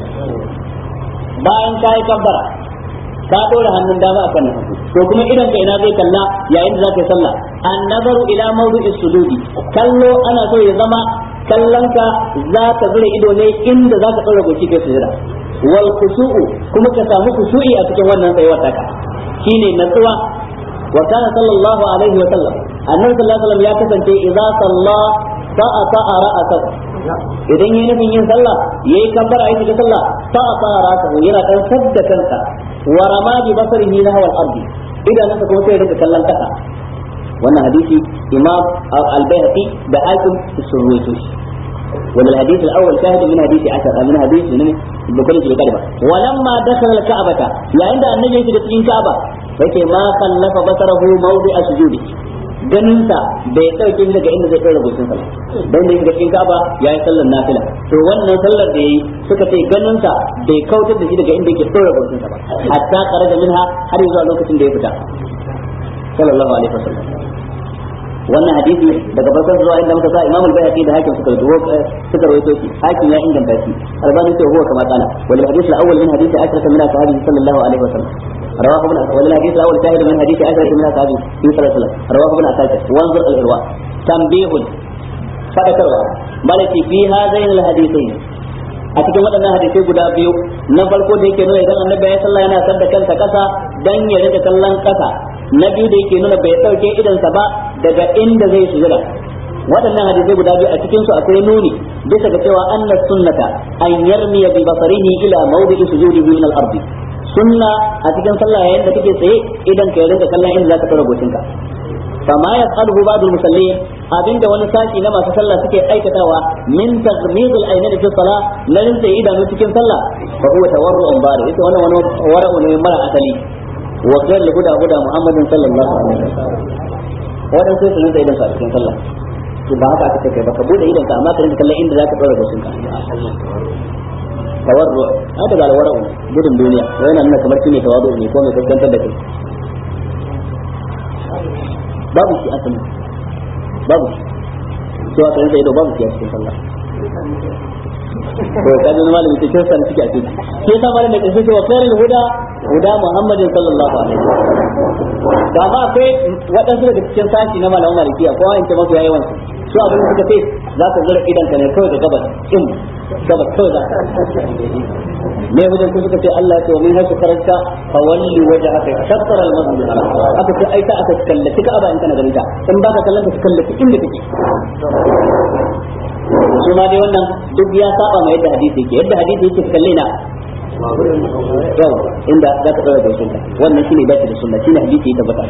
bayan ka yi kabbara ka dora hannun dama a kan hagu to kuma idan ka ina zai kalla yayin da za ka yi sallah an nazaru ila mawdu'i sujudi kallo ana so ya zama kallonka za ka zura ido ne inda za ka tsora goshi kai sujada wal khushu'u kuma ka samu khushu'i a cikin wannan tsayuwar taka shine natsuwa wa kana sallallahu alaihi wa sallam annabi sallallahu alaihi wa sallam ya kasance idza salla sa'a sa'a ra'atahu idan yayi nufin yin sallah yayi kabbara yayi shiga sallah sa'a sa'a ra'atahu yana dan sadda kansa wa rama bi basarihi nahwa al-ardi idan nasa kuma sai rinka kallon kasa wannan hadisi imam al-bayhaqi da hakim sun ruwaito shi ومن الحديث الاول شاهد من حديث عشر من حديث من بكل في الكلمه ولما دخل الكعبه يا عند النبي في cikin كعبه yake ma kallafa basarahu mawdi'a sujudi ganinsa bai dauke shi daga inda zai kai rubutun sa dan da yake cikin Ka'aba yayi sallar nafila to wannan sallar da yayi suka ce ganinsa bai kautar da shi daga inda yake tsora rubutun sa ba hatta kharaja minha har zuwa lokacin da ya fita sallallahu alaihi wasallam wannan hadisi daga farkon zuwa inda muka sa Imam al-Bayhaqi da Hakim suka rawaito suka rawaito shi Hakim ya inganta shi Albani ce huwa kama kana wal hadith al-awwal min hadisi Aisha min sahabi sallallahu alaihi wasallam رواه ابن ولا الحديث الاول شاهد من حديث عائشه من اصحابه في صلى الله عليه وسلم رواه ابن عساكر وانظر الارواء تنبيه فذكروا مالتي في هذين الحديثين a cikin waɗannan hadisai guda biyu na farko da yake nuna idan annabi ya sallah yana sadda kansa kasa dan ya rika kallon kasa na biyu da yake nuna bai dauke idansa ba daga inda zai sujada waɗannan hadisai guda biyu a cikin su akwai nuni bisa ga cewa annas sunnata an yarmiya bi basarihi ila mawdi'i sujudihi min al-ardi sunna a cikin sallah yayin da kake tsaye idan ka rinka kallon inda zaka tsara gocinka fama yaf'aluhu ba'dul musallin abinda wani sashi na masu sallah suke aikatawa min taghmidul aynaini fi salah na rinsa idanu cikin sallah fa huwa tawarru'un bari ita wannan wani wara'u ne mara asali wa ghayr huda huda muhammadin sallallahu alaihi wasallam wadan sai su rinsa idan sa cikin sallah to ba haka aka kai ba ka bude idan ka amma ka rinka kallon inda zaka tsara gocinka tawarru hada ga alwara'u gudun duniya wai yana nuna kamar shine tawadu ne ko mai kaskantar da kai babu shi asali babu shi cewa kan sai babu shi a cikin sallah to kaji na malami ce kirsan suke a cikin shi yasa malamin da kace wa khairul huda huda muhammadin sallallahu alaihi wasallam da ma akwai waɗansu daga cikin sashi na malamin malikiya ko in ce mafi yawan su abin da suka ce za ka zura idan ka ne kawai da gabas in gabas kawai za ka me wajen ku suka ce Allah ya ce wa min hasu karanta fa walli wajhaka shatr al masjid al haram aka ce ai ta aka kallaci ka aba in kana ganin ta in baka kallon ka kallaci inda kake su ma dai wannan duk ya saba ma yadda hadisi yake yadda hadisi yake kalle na yau inda za ka tsara da sunna wannan shine dace da sunna shine hadisi ya tabbata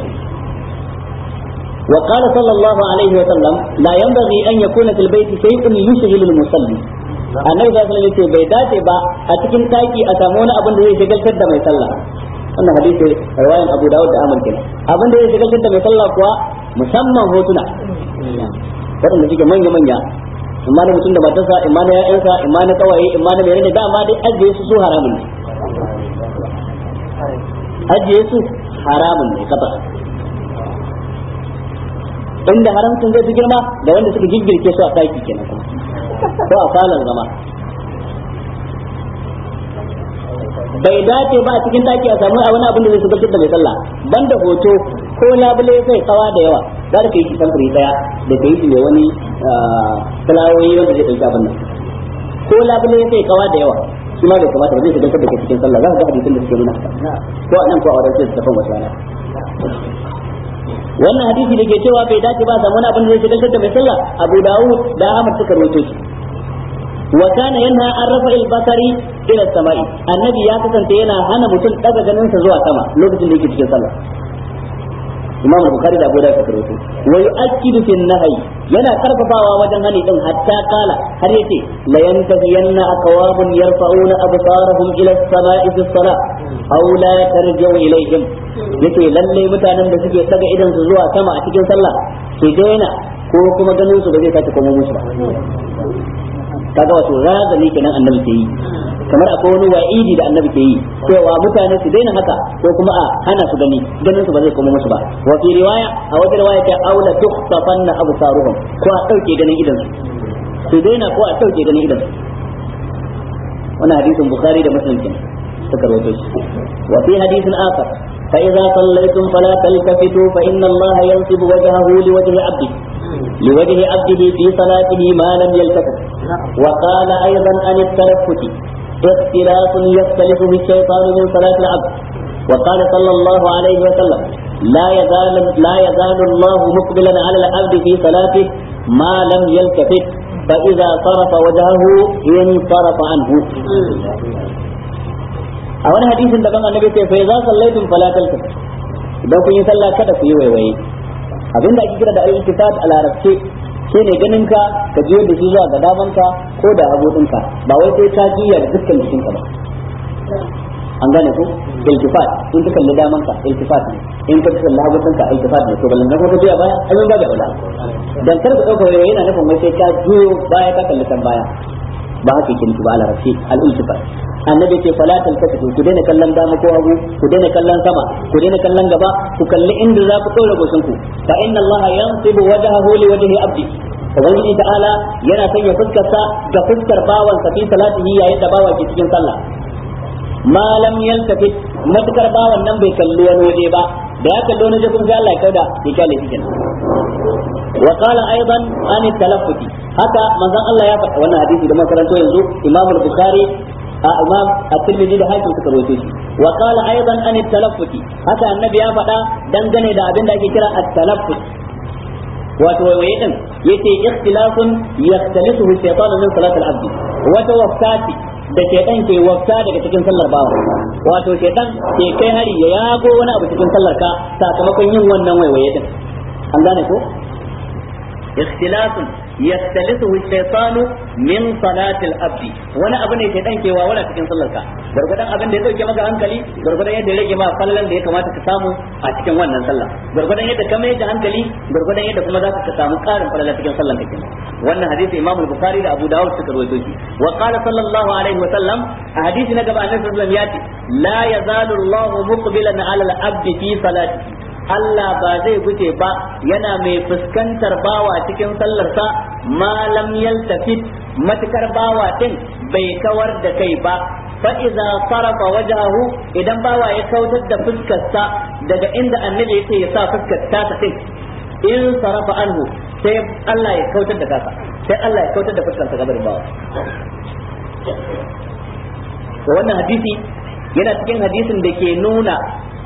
وقال صلى الله عليه وسلم لا ينبغي أن يكون في البيت شيء يشغل المصلي annabi sallallahu alaihi wasallam bai dace ba a cikin taki a samu wani abin da zai shagaltar da mai sallah wannan hadisi riwayan Abu Dawud da Ahmad kenan abin da zai shagaltar da mai sallah kuwa musamman hotuna waɗanda suke manya manya imma na mutum da matarsa imma na ƴaƴansa imma na kawaye imma na menene dama dai ajiye su su haramun ne ajiye su haramun ne kafa inda haramcin zai fi girma da wanda suka giggirke su a ɗaki kenan kuma ko a falon zama bai dace ba a cikin daki a samu wani abin da zai shigar da mai sallah banda hoto ko labule sai kawa da yawa za ka yi shi samfuri daya da ka yi shi mai wani fulawoyi wanda zai ɗauki abin nan ko labule sai kawa da yawa shi ma bai kamata ba zai shigar da ke cikin sallah za ka ga hadisin da suke nuna ko a nan ko a wurin sai su tafan wasu rana wannan hadisi da ke cewa bai dace ba samu wani abin da zai shigar da mai sallah abu dawud da ahmad suka rawaito shi wa kana yanha an rafa al-basari ila samai annabi ya kasance yana hana mutum daga ganin sa zuwa sama lokacin da yake cikin sallah imam bukhari da abu da suka rawaito wa yu'akkidu fi nahyi yana karfafawa wajen hani din hatta kala har yace la yantahiyanna aqwamun yarfa'una absarahum ila as-sama'i fi as-salah aw la tarji'u ilayhim yace lalle mutanen da suke daga idan su zuwa sama a cikin sallah su daina ko kuma ganin su ba zai sake komo musu ba kaga wato razali kenan annabi ke yi kamar akwai wani wa'idi da annabi ke yi cewa mutane su daina haka ko kuma a hana su gani ganin su ba zai koma musu ba wa fi riwaya a wata riwaya ta aula tukhsafanna absaruhum ko a dauke ganin idan su su daina ko a dauke ganin idan su wannan hadisin bukhari da muslim kenan suka rawaito shi wa fi hadisin akhar فإذا صليتم فلا تلتفتوا فإن الله ينصب وجهه لوجه عبده لوجه عبده في صلاته ما لم يلتفت وقال أيضا عن التلفت اختلاف يختلف به الشيطان من صلاة العبد وقال صلى الله عليه وسلم لا يزال لا يزال الله مقبلا على العبد في صلاته ما لم يلتفت فإذا صرف وجهه انصرف عنه a wani hadisin daban annabi ce fa idza sallaitum fala taltafit idan kun yi sallah kada ku yi waiwaye abinda ake kira da al-iltifat a larabce shine ganin ka ka jiyo da shi zuwa ga daman ka ko da hagu ɗinka ba wai sai ka jiya da dukkan jikinka ba an gane ku iltifat in ka kalli daman ka iltifat ne in ka kalli hagu ɗinka iltifat ne to ballan ko ka jiya baya ai ba da wala dan kar ka dauka waiwaye yana nufin wai sai ka jiyo baya ka kalli kan baya ba haka yake nufi ba a larabci al-iltifat annabi ce fala taltafatu ku daina kallon dama ko hagu ku daina kallon sama ku daina kallon gaba ku kalli inda za ku dora goshin ku fa inna allaha yansibu wajhahu li wajhi abdi ubangiji ta'ala yana sanya fuskarsa ga fuskar bawan sa fi salatihi yayin da bawa ke cikin sallah ma lam yaltafit matukar bawan nan bai kalli wani waje ba da ya kalli wani waje kuma sai Allah ya kauda ya kyale shi kenan wa qala aidan an talaffuti haka manzon Allah ya faɗa wannan hadisi da makaranto yanzu Imam al-Bukhari imam at-tirmidhi da hakim suka rawaito shi wa qala aidan an at-talaffuti haka annabi ya faɗa dangane da abin da ake kira at-talaffut wato waiwaye din yace ikhtilafun yaxtalisuhu shaytan min salat al-abd wata waftati da shaytan ke wafta daga cikin sallar bawa wato shaytan ke kai hari ya yago wani abu cikin sallar ka sakamakon yin wannan waiwaye din an gane ko ikhtilafun yastalisuhu shaytanu min salatil abdi wani abu ne shaytan ke wawala cikin sallarka gurgudan abin da ya dauke maka hankali gurgudan yadda ya rage ma fallan da ya kamata ka samu a cikin wannan sallah gurgudan yadda ka mai da hankali gurgudan yadda kuma za ka samu karin falala cikin sallan ka kenan wannan hadisi Imam Bukhari da Abu Dawud suka rawaito shi wa qala sallallahu alaihi wa sallam a hadisi na gaba Annabi sallallahu alaihi wasallam ya ce la yazalu Allahu muqbilan ala al-abdi fi salatihi Allah ba zai guje ba yana mai fuskantar bawa cikin sallarsa malam yaltafit matukar bawa din bai kawar da kai ba fa iza sarafa wajahu idan bawa ya kautar da fuskarsa daga inda annabi yake ya sa fuskar ta ta din in sarafa anhu sai Allah ya kautar da kasa sai Allah ya kautar da fuskarsa gaban bawa wannan hadisi yana cikin hadisin da ke nuna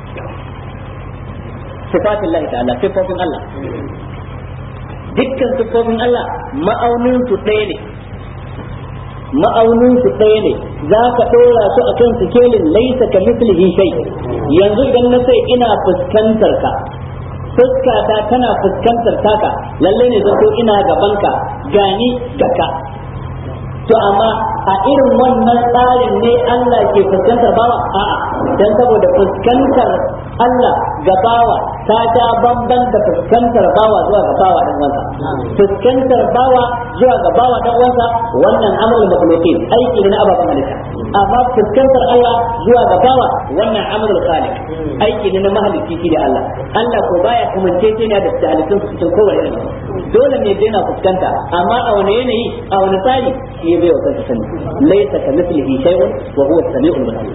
sifatin Allah ta'ala siffofin Allah dukkan siffofin Allah ma'aunin su ɗaya ne ma'aunin su ɗaya ne za ka ɗora su a kan sikelin laisa ka mislihi shay yanzu idan na sai ina fuskantar ka fuskata tana fuskantar taka lalle ne zato ina gaban ka gani ga ka to amma a irin wannan tsarin ne Allah ke fuskantar bawa a'a dan saboda fuskantar Allah ga bawa ta ta bamban da fuskantar bawa zuwa ga bawa dan uwansa fuskantar bawa zuwa ga bawa dan uwansa wannan amrul makhluqin aiki ne na ababen halitta amma fuskantar Allah zuwa ga bawa wannan amrul khaliq aiki ne na mahalicci shi da Allah Allah ko baya kamance ce ne da halittun su cikin kowane irin dole ne dai na fuskanta amma a wani yanayi a wani tsari shi bai wa kansa sani laysa kamithlihi shay'un wa huwa as-sami'ul basir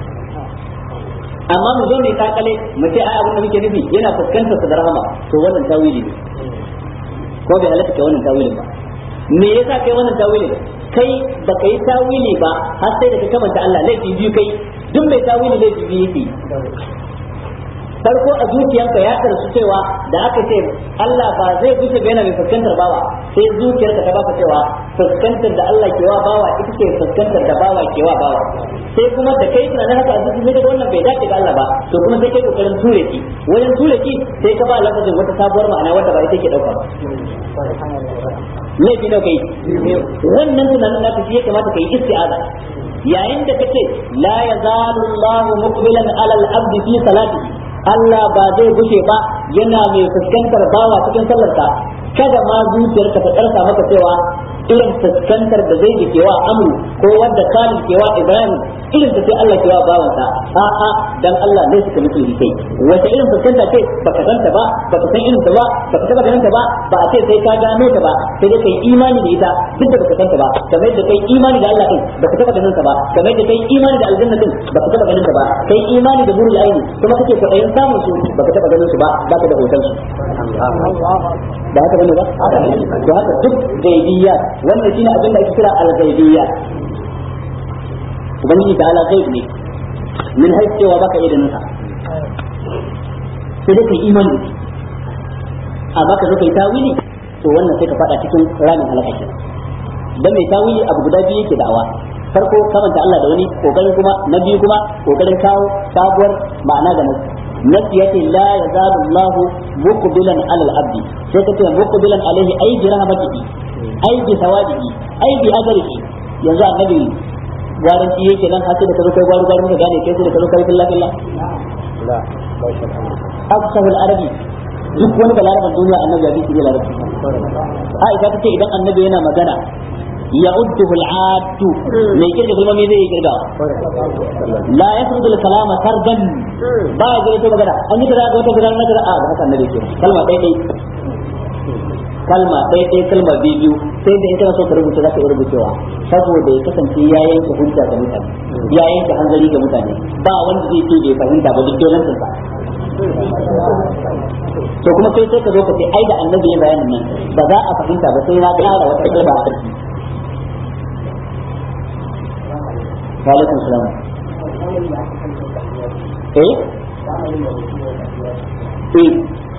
amma mu zo mai kakale mu ce ai abin da muke nufi yana fuskantar sa da rahama to wannan tawili ne ko bai halatta kai wannan tawilin ba me yasa kai wannan tawilin kai ba kai tawili ba har sai da ka kamanta Allah laifi biyu kai duk mai tawili laifi biyu yake farko a zuciyarka ya karsu cewa da aka ce Allah ba zai gushe ba yana mai fuskantar bawa sai zuciyarka ta baka cewa fuskantar da Allah ke wa bawa ita ce fuskantar da bawa ke wa bawa sai kuma da kai tunanin haka a zuci sai wannan bai dace ga Allah ba to kuma sai kai kokarin ture ki wajen ture ki sai ka ba lafazin wata sabuwar ma'ana wanda ba ita ke dauka ba laifi nawa kai wannan tunanin naka shi ya kamata kai isti'aza yayin da kace la yazalu Allahu muqbilan ala al-abdi fi salatihi Allah ba zai gushe ba yana mai fuskantar bawa cikin sallarsa kada ma zuciyarka ta karsa maka cewa irin fuskantar da zai ke wa amru ko wanda kalin ke wa ibrahim irin ta sai Allah ke wa bawansa a'a dan Allah ne suka mutu ni kai wata irin fuskanta ce baka santa ba baka san irin ta ba baka taba ganin ta ba ba a ce sai ka gano ta ba sai dai kai imani da ita duk da baka santa ba kamar yadda kai imani da Allah din baka taba ganin ta ba kamar yadda kai imani da aljanna din baka taba ganin ta ba kai imani da burul aini kuma kake kwaɗayin samun su baka taba ganin su ba baka da hoton su ba haka bane ba to haka duk gaibiyya wannan shine abin da ake kira al-gaibiyya ubangiji ta ala gaib ne min har cewa baka iya ganin sa sai dai kai imani amma ka zo kai tawili to wannan sai ka fada cikin ramin halaka kenan dan mai tawili abu guda biyu yake da'awa farko kamanta Allah da wani kokarin kuma na biyu kuma kokarin kawo sabuwar ma'ana ga nasu nasu yace la yazalu Allah muqbilan ala al-abdi sai kace muqbilan alaihi ay bi rahmatihi ay bi thawabihi ay bi ajrihi yanzu annabi gwaran ci yake nan har sai da kazo kai gwaru gwaru ka gane kai sai da kazo kai billah billah la afsahul arabi duk wani da larabar duniya annabi ya bi shi larabci Aisha tace idan annabi yana magana يعده العاد ما يكرد كلمة ميزة يكرد لا يسرد الكلام سردا با يقول تو بغدا أني كذا أقول تو كذا أنا كذا آه هذا النبي كير كلمة تيجي kalma ɗaya ɗaya kalma biyu sai da in kana so ka rubuta za ka iya rubucewa saboda ya kasance ya yanke hujja ga mutane ya yanke hanzari ga mutane ba wanda zai ce bai fahimta ba duk dolan sa to kuma kai sai ka zo ka ce ai da annabi ya bayanin nan ba za a fahimta ba sai na ƙara wata kalma a ƙarfi وعليكم السلام ايه ايه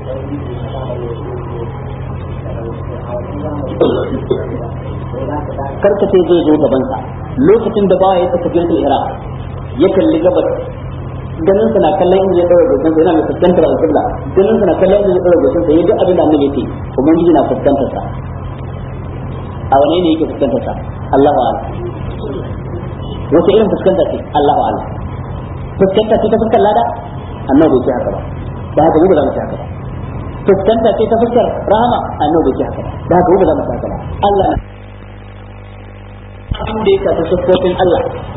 karka ce zai zo gabansa lokacin da baya ya tafi jirgin iraq ya kalli gabas ganin sa na kallon inda ya tsara goshin sa yana mai fuskantar alƙibla ganin sa na kallon inda ya tsara goshin sa ya duk abin da annabi yake ubangiji na fuskantar sa a wane ne yake fuskantar sa Allahu a'lam wace irin fuskanta ce Allah wa Allah fuskanta ce ta fuskar lada annabi bai ce haka ba da haka mu ba za mu ce haka ba fuskanta ce ta fuskar rahama annabi bai ce haka ba da haka mu ba za mu ce haka ba Allah abin da ya shafi siffofin Allah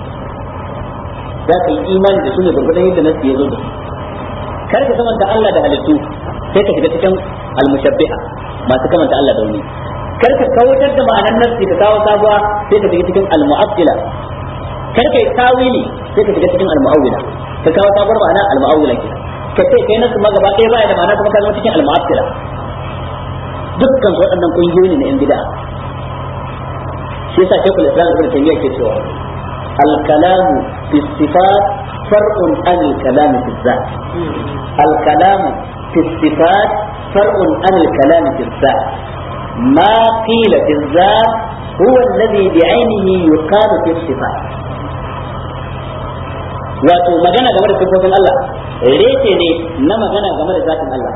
za ka yi imani da su ne gurgurdan yadda nasu ya zo da kar ka kamanta Allah da halittu sai ka shiga cikin almushabbiha masu kamanta Allah da wani kar ka kawatar da ma'anar nafsi ka kawo sabuwa sai ka shiga cikin almu'attila kar kai tawili sai ka shiga cikin al-mu'awwila ka kawo sabuwar ma'ana al-mu'awwila ke ka ce kai nasu ma gaba ɗaya baya da ma'ana kuma ka zama cikin al-mu'attila dukkan su waɗannan kungiyoyi ne na yan bid'a shi yasa shaykhul islam ibn taymiyyah ke cewa al-kalam fi sifat far'un an al-kalam fi dhat al-kalam fi sifat far'un an al-kalam fi dhat ما قيل في الذات هو الذي بعينه يقال في الصفات wato magana game da sifofin Allah reke ne na magana game da zatin Allah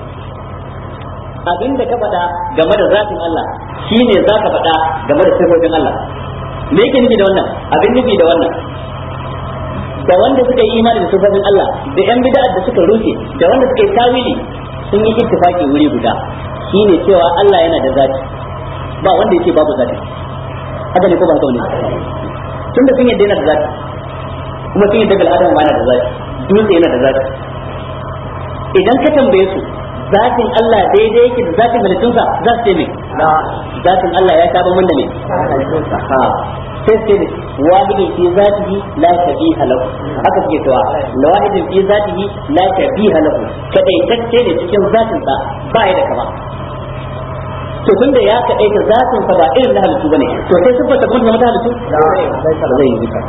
abin da ka faɗa game da zatin Allah shine za ka faɗa game da sifofin Allah me yake nufi da wannan abin nufi da wannan da wanda suka yi imani da sifofin Allah da yan bid'a da suka rushe da wanda suka yi tawili sun yi ittifaki wuri guda shine cewa Allah yana da zati ba wanda yake babu zati haka ne ko ba haka ne tunda sun yadda yana da zati kuma sun yadda bil adam ma yana da zati dutse yana da zati idan ka tambaye su zatin Allah daidai yake da zatin halittunsa za su ce me zatin Allah ya sha bamban da me ha sai sai ne wahidin fi zatihi la shabiha lahu haka suke cewa wahidin fi zatihi la shabiha lahu kadaitacce ne cikin zatin sa ba ya da kama to tunda ya kadaita zatin sa ba irin na halittu bane to sai sun fata kuma mata halittu zai yi duka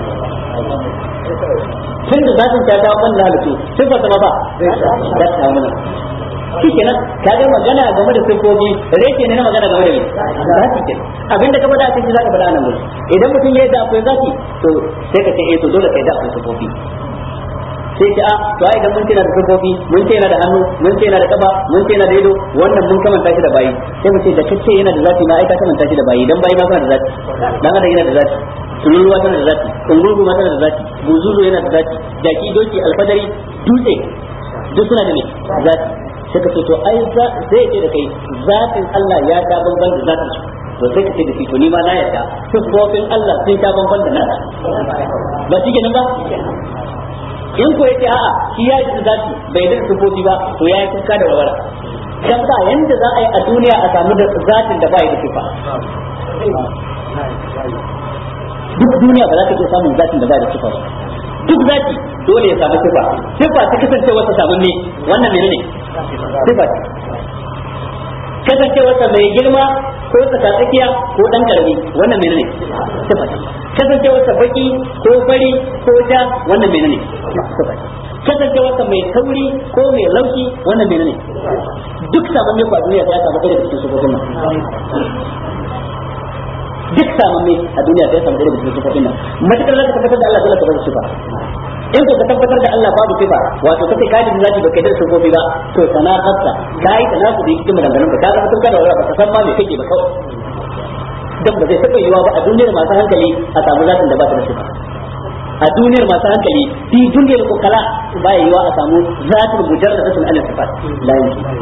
tunda zatin ta dawo kan halittu sun fata ma ba za ta mana shi kenan ka ga magana game da sifofi reke ne na magana game da me zaki ke abinda ka faɗa cikin zaka faɗa nan gurin idan mutum ya yi da akwai zaki to sai ka ce eh to dole kai da akwai sifofi sai ce a to ai idan mun ce na da sifofi mun ce yana da hannu mun ce yana da kaba mun ce yana da ido wannan mun kamanta shi da bayi sai mu ce da kace yana da zati ma ai ka kamanta shi da bayi dan bayi ma suna da zati dan adam yana da zati tururuwa tana da zati kungurgu ma tana da zati buzuzu yana da zati jaki doki alfadari dutse duk suna da ne zati suka ce to ai zai ce da kai zatin Allah ya ta bamban da zatin su to sai ka ce da shi to ni ma na yarda sifofin Allah sun ta bamban da nasa ba shi kenan ba in ko yace a'a shi ya yi zati bai da sifofi ba to ya yi kuka da warwara dan ba yanda za a yi a duniya a samu da zatin da ba ya da sifa duk duniya ba za ka iya samun zatin da ba da sifa ba duk zaki dole ya samu sifa sifa ta kasance wata samun ne wannan menene sifa kasance wata mai girma ko tsakatsakiya ko dan karami wannan menene sifa kasance wata baki ko fari ko ja wannan menene sifa kasance wata mai tauri ko mai laushi wannan menene duk samun ne kwa duniya ya samu ɗaya daga cikin sufofin nan duk samamme a duniya sai samu irin cikin sifofin nan matakar zaka tabbatar da Allah dole ka bar sifa in ko ka tabbatar da Allah babu sifa wato kace ka da zaki baka da sifofi ba to sana hafsa kai kana ku da cikin maganganun ka kaga mutum kada wala baka san ma me kake ba kawai dan ba zai taba yiwa ba a duniyar masu hankali a samu zatin da ba ta da sifa a duniyar masu hankali fi duniyar kokala ba yiwa a samu zatin mujarradatun alal sifat la yumkin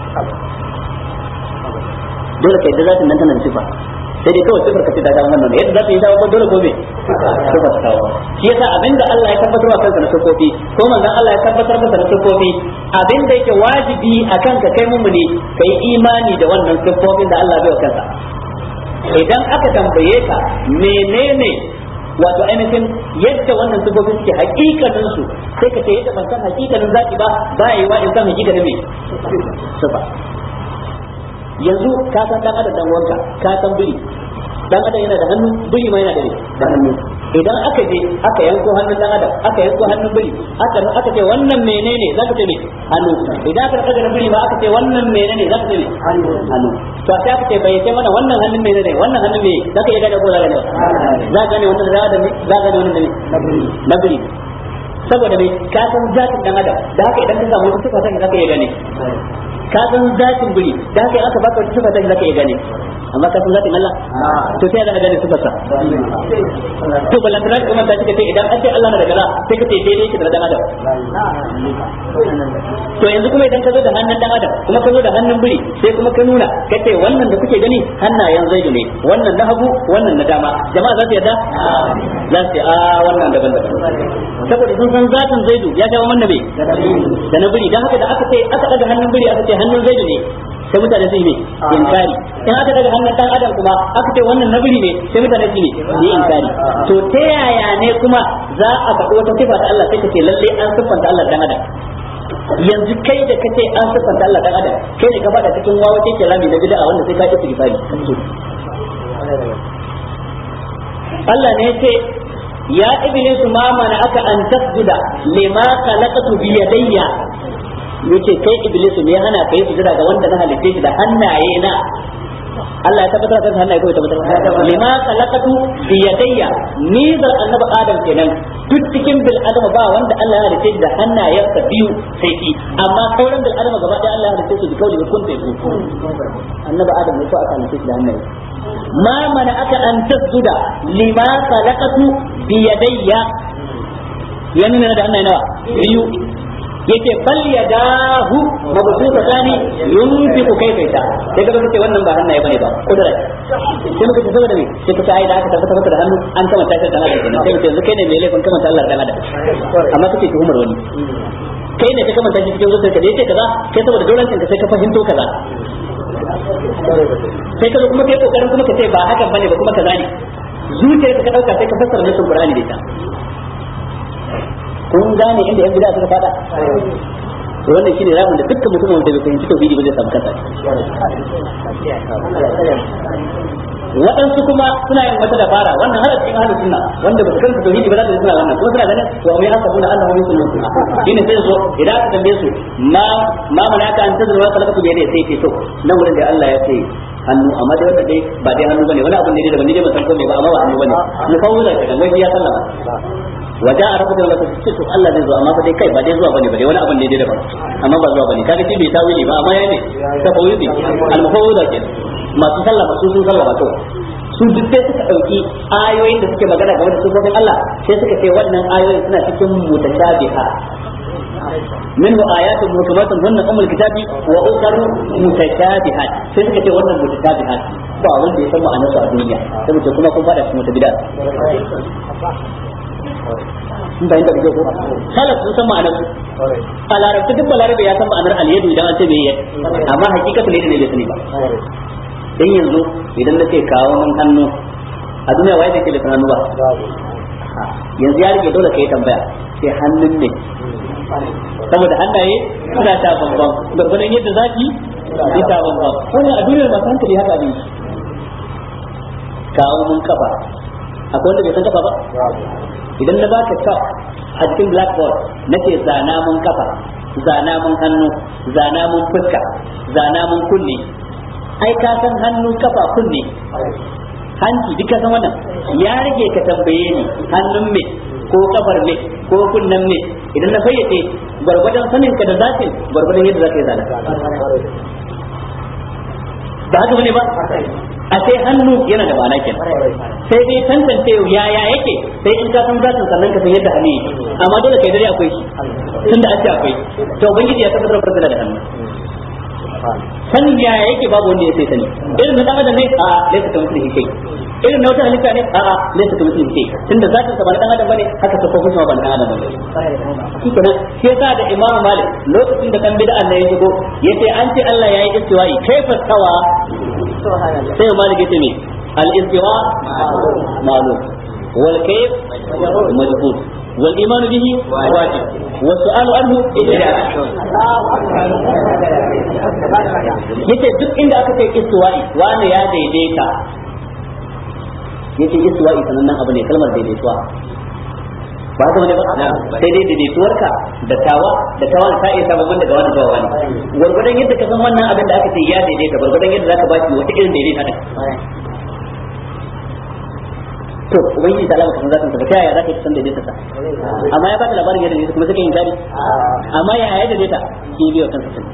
dole kai da zatin nan tana da sifa sai dai kawai sifar kace ta ga wannan yadda za ta yi dawo dole ko me sifar ta dawo shi yasa abinda Allah ya tabbatar wa kansa na sifofi ko manzon Allah ya tabbatar masa na sifofi abinda yake wajibi akan ka kai mumuni kai imani da wannan sifofin da Allah bai wa kansa idan aka tambaye ka menene wato ainihin yadda wannan sifofi suke hakikanin su sai ka ce yadda ban san hakikanin zaki ba ba yi wa in san hakikanin me sifa yanzu ka san dan adam dan wanka ka san biri dan adam yana da hannu biri ma yana da da hannu idan aka je aka yanko hannun dan adam aka yanko hannun biri aka aka ce wannan menene zaka ce me hannu idan aka daga na biri ma aka ce wannan menene zaka ce me hannu hannu to sai aka ce bai ce mana wannan hannun menene wannan hannun me zaka iya gane ko zaka gane za ka gane wannan da za ka gane wannan ne na biri saboda me ka san zatin dan adam da haka idan ka samu wata sifa ta zaka iya gane ka san zatin biri da haka aka baka wata sifa ta zaka iya gane amma ka san zatin Allah to sai ka gane sifar sa to ballan da kuma ta ce idan an ce Allah na da gala sai ka ce daidai yake da dan adam to yanzu kuma idan ka zo da hannun dan adam kuma ka zo da hannun biri sai kuma ka nuna ka ce wannan da kuke gani hannayen zaidu ne wannan na hagu wannan na dama jama'a za su yarda za su a wannan daban daban saboda sun san zatin zaidu ya ga wannan bai da na biri dan haka da aka ce aka daga hannun biri aka ce hannun zaidu ne sai mutane su yi ne inkari in aka daga hannun dan adam kuma aka ce wannan na biri ne sai mutane su yi ne yi inkari to ta yaya ne kuma za a faɗi wata sifa ta Allah sai ka ce lalle an siffanta Allah dan adam yanzu kai da kace an siffanta Allah dan adam kai ne ka faɗa cikin wawa kake rami na bid'a wanda sai ka yi istighfari Allah ne ya ce ya iblis ma mana aka an tasjuda lima khalaqtu bi yadayya yace kai iblis me hana kai sujada ga wanda na halitta shi da hannaye na Allah ya tabbatar da hannaye ko tabbatar lima khalaqtu bi yadayya ni da annabi adam kenan duk cikin bil adam ba wanda Allah ya halitta shi da hannayensa biyu sai shi amma sauran bil adam gaba ɗaya Allah ya halitta shi da kauli kun sai su annabi adam ne ko aka halitta shi da hannaye ma mana aka an tasjuda lima khalaqtu bi yadayya ya nuna da Allah nawa biyu yace bal yadahu mabsuta tani yunfiqu kayfa yasha sai ka ce wannan ba hannaye bane ba kudura sai muka ce saboda me sai ka ai da aka tabbata maka da hannu an kama tashar da Allah kenan sai mutum yanzu kai ne mai laifin kama Allah da Allah amma kake tuhumar wani kai ne ka kama tashi cikin zuciyarka da yace kaza kai saboda dolancin ka sai ka fahimto kaza sai ka zo kuma kai kokarin kuma ka ce ba hakan bane ba kuma kaza ne zuciyarka ka dauka sai ka fassara nasin Qur'ani da ita kun gane inda yan bid'a suka fada to wannan shine rabin da dukkan mutum wanda bai fahimci tauhidi ba zai samu kansa waɗansu kuma suna yin wata dabara wannan har a cikin ahlus sunna wanda ba su kanta tauhidi ba za su suna wannan kuma suna ganin to mai hasabu na Allah yusul sunna shine sai zo idan aka tambaye su ma ma manaka an tazuru wa kalaka bi sai ce to nan wurin da Allah ya ce hannu amma dai wanda dai ba dai hannu bane wani abu ne da ban dai ban san ko me ba amma ba hannu bane mu kawo da kan wai ya sallama waja a rabu da wata ce to Allah zai zo amma fa dai kai ba dai zuwa bane ba dai wani abin ne dai daban amma ba zuwa bane kaga shi bai tawili ba amma yayi ne tafawili al-mufawwida ke masu sallama su sun sallama to su duk sai suka dauki ayoyin da suke magana game da sifofin Allah sai suka ce wannan ayoyin suna cikin mutashabiha منه آيات محكمات هن أم الكتاب وأخر متشابهات sai suka ce wannan mutashabihat ba wanda ya san ma'anar su a duniya saboda kuma kun fada cikin mutabida sun bayan da ko salaf sun san ma'anar su a larabci duk balarabe ya san ma'anar alyadu idan an ce bai yi amma hakikatu ne da ne bai sani ba dan yanzu idan na ce kawo mun hannu a duniya waye da ke da hannu ba yanzu ya rike dole ka yi tambaya sai hannun ne saboda hannaye suna ta bambam gwargwadon yadda zaki yi ta bambam wannan a duniyar masu hankali haka ne kawo mun kafa akwai wanda bai san kafa ba idan na baka chalk a cikin blackboard nace zana mun kafa zana mun hannu zana mun fuska zana mun kunne ai ka san hannu kafa kunne hanci duk ka san wannan ya rage ka tambaye ni hannun me ko kafar me ko kunnen me idan na fayyace gwargwadon sanin ka da zatin gwargwadon yadda zaka yi zana ba haka bane ba a sai hannu yana da ma'ana kenan sai dai tantance yaya yake sai in ka san zatin sannan ka san yadda hannu yake amma dole kai dare akwai shi tunda an ce akwai to ubangiji ya tabbatar da da hannu sanin yaya yake babu wanda ya sai sani irin na dan adam ne a laisa ka mutum kai irin na wata halitta ne a a laisa ka mutum kai tunda zatin sa ba na dan adam bane haka ta kofin sa ba na dan adam bane shi kenan sai sa da imam malik lokacin da kan bid'a ne ya shigo yace an ce Allah yayi istiwa'i kaifa tawa sai malik yace me al istiwa ma'lum wal kayf majhul والإيمان به واجب والسؤال عنه إجراء yace duk inda aka kai istiwa'i wani ya daidaita yace istiwa'i sanannen abu ne kalmar daidaituwa ba haka bane ba sai dai daidaituwarka da tawa da tawa ta iya sabon daga wani zuwa wani gwargwadon yadda ka san wannan abin da aka ce ya daidaita gwargwadon yadda zaka baki wata irin daidaita din to ubangiji ta alama kasan zatin sa ta yaya zaka san daidaita sa amma ya baka labarin yadda daidaita kuma suka yin kari amma ya yaya daidaita shi biyo kansa sun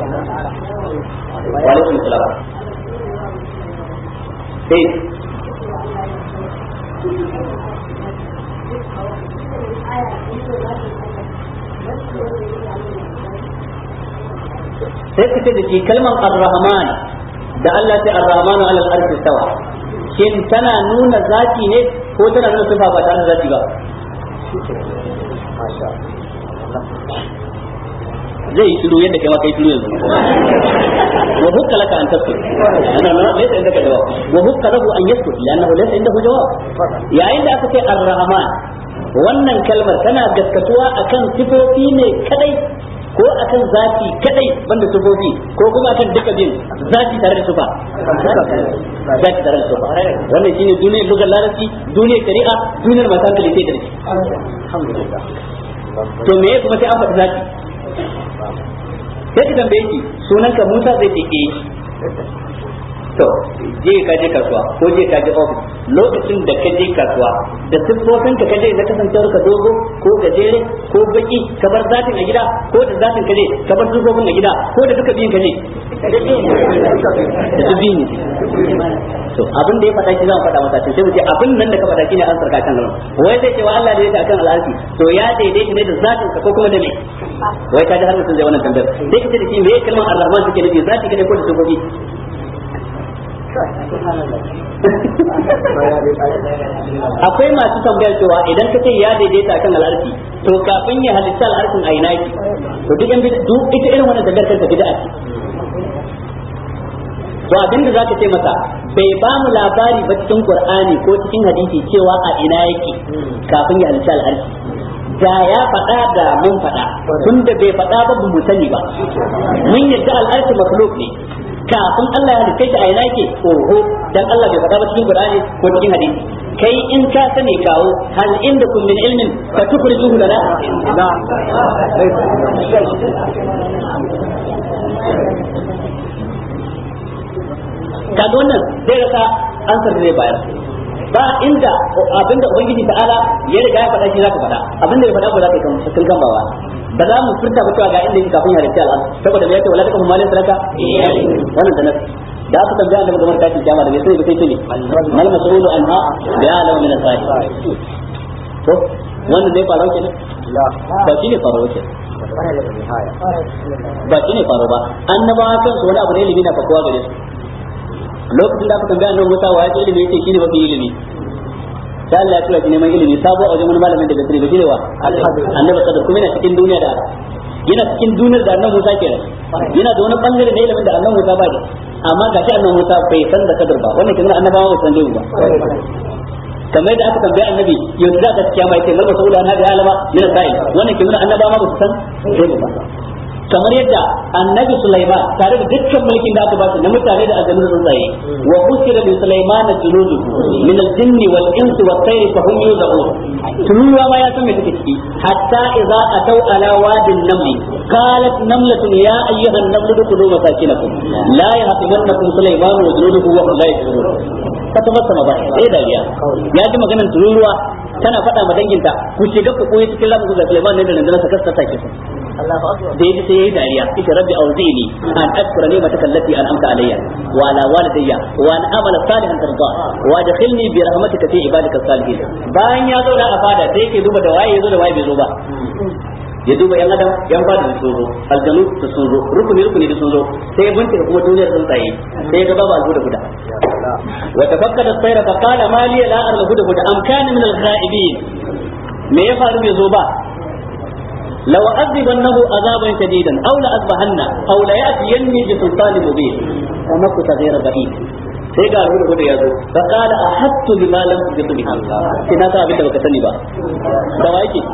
wa alaikum salam sai sai ka ce da shi kalman ar-rahman da Allah ta ar-rahmanu ala al-arshi stawa shin tana nuna zaki ne ko tana nuna sifa ba tare da zaki ba zai shiru yadda kai ma kai shiru yanzu wa hukka laka an tasku ana nan laysa indaka jawab wa hukka lahu an yaskut li'annahu laysa indahu jawab yayin da aka ce ar-rahman wannan kalmar tana gaskatuwa akan sifofi ne kadai ko akan zati kadai banda sifofi ko kuma akan duka bin zati tare da sifa zati tare da sifa wannan shine duniyar lugar larabci duniyar shari'a duniyar masu hankali sai da shi alhamdulillah to me kuma sai an faɗi zati sai ka tambaye shi sunanka Musa zai ce eh to je ka je kasuwa ko je ka je office lokacin da ka je kasuwa da siffofin ka kaje na kasancewar ka dogo ko gajere ko baki ka bar zatin a gida ko da zatin ka je ka bar siffofin a gida ko da duka biyun ka je da duk biyun to abin da ya faɗa shi zan faɗa masa to sai mu ce abin nan da ka faɗa shine an sarka kan nan wai zai ce wa Allah da yake akan al'arshi to ya daidaita ne da zatin sa ko kuma da me wai ka ji har mutum zai wannan tambayar sai ka ce da shi me kalmar ar-rahman take nufi zati kane ko da sufofi akwai masu tambayar cewa idan ka ce ya daidaita akan al'arshi to kafin ya halitta al'arshin a ina yake to duk yan duk ita irin wannan tambayar kanta bid'a ce to abin da zaka ce masa bai ba mu labari ba cikin qur'ani ko cikin hadisi cewa a ina yake kafin ya halitta al'arshi da ya faɗa da mun faɗa tunda bai faɗa ba mu sani ba mun yadda al'arshi makhluk ne kafin Allah ya halitta shi a ina yake oho dan Allah bai faɗa ba cikin Qur'ani ko cikin hadisi kai in ka sani kawo hal inda kun min ilmin fa tukhrijuhu lana kaga wannan zai rasa ansar da zai bayar ba inda abinda ubangiji ta'ala ya riga ya faɗa shi zaka faɗa abinda ya faɗa ko zaka kan kan gambawa ba za mu furta ba cewa ga inda yake kafin ya rike al'ad saboda me yake wala ta kuma malin saraka wannan da nasu da aka tambaya annabi game da tashin kiyama da me sai sai ce mal mas'ulu anha bi alam min as-sa'i to wannan zai faru kenan ba shi ne faru kenan ba shi ne faru ba annabawa kansu wani abu ne ilimi na fakuwa gare su lokacin da aka tambaya annabi Musa wa ya ce ilimi yake shine mafi ilimi sai Allah ya tura shi neman ilimi sabo a wajen wani malamin da bai sani ba shine wa annabi sadar kuma yana cikin duniya da yana cikin duniyar da annabi Musa kenan yana da wani bangare na ilimin da annabi Musa ba da amma ga shi annabi Musa bai san da kadar ba wannan kenan annabawa ba san dai ba kamar da aka tambaya annabi yanzu za ka kiyama yake mal masaula na bi alama min sa'il wannan kenan annabawa ba su san dai ba kamar yadda annabi Sulaiman tare da dukkan mulkin da aka ba shi na mutane da aljanu da tsuntsaye wa usira bi Sulaiman junudu min al-jinni wal insi wat tayri fa hum yuzaun turuwa ma ya san me take ciki hatta idza ataw ala wadin namli qalat namlatun ya ayyuhan namlu dkhulu masakinakum la yahtimannakum Sulaiman wa junuduhu wa hum la yashurun fata masa ma ba sai dariya ya ji maganar tururuwa tana faɗa ma danginta ku shiga ku koyi cikin lamu ga Sulaiman ne da nan da saka take su da yaji sai yayi dariya ita rabbi auzini an ashkura ni'mataka allati an'amta alayya wa ala walidayya wa an amala salihan tarda wa adkhilni bi rahmatika fi ibadika salihin bayan ya zo da a fada sai yake duba da waye yazo da waye bai zo ba ya duba yan adam yan fada da sun zo aljanu da sun zo rukuni rukuni da sun zo sai ya bincika kuma duniyar sun tsaye sai ya ga babu alhuda guda wa tafakkada sayra fa qala ma li la ara alhuda guda am kana min al-ghaibin me ya faru bai zo ba لو أذبنه عذابا شديدا أو لأذبحنه أو ليأتيني بسلطان مبين ومكث غير بعيد sai ga rubuta gudu ya zo fa qala ahattu bima lam tujitu bihi sai na sa abin da baka sani ba da wa yake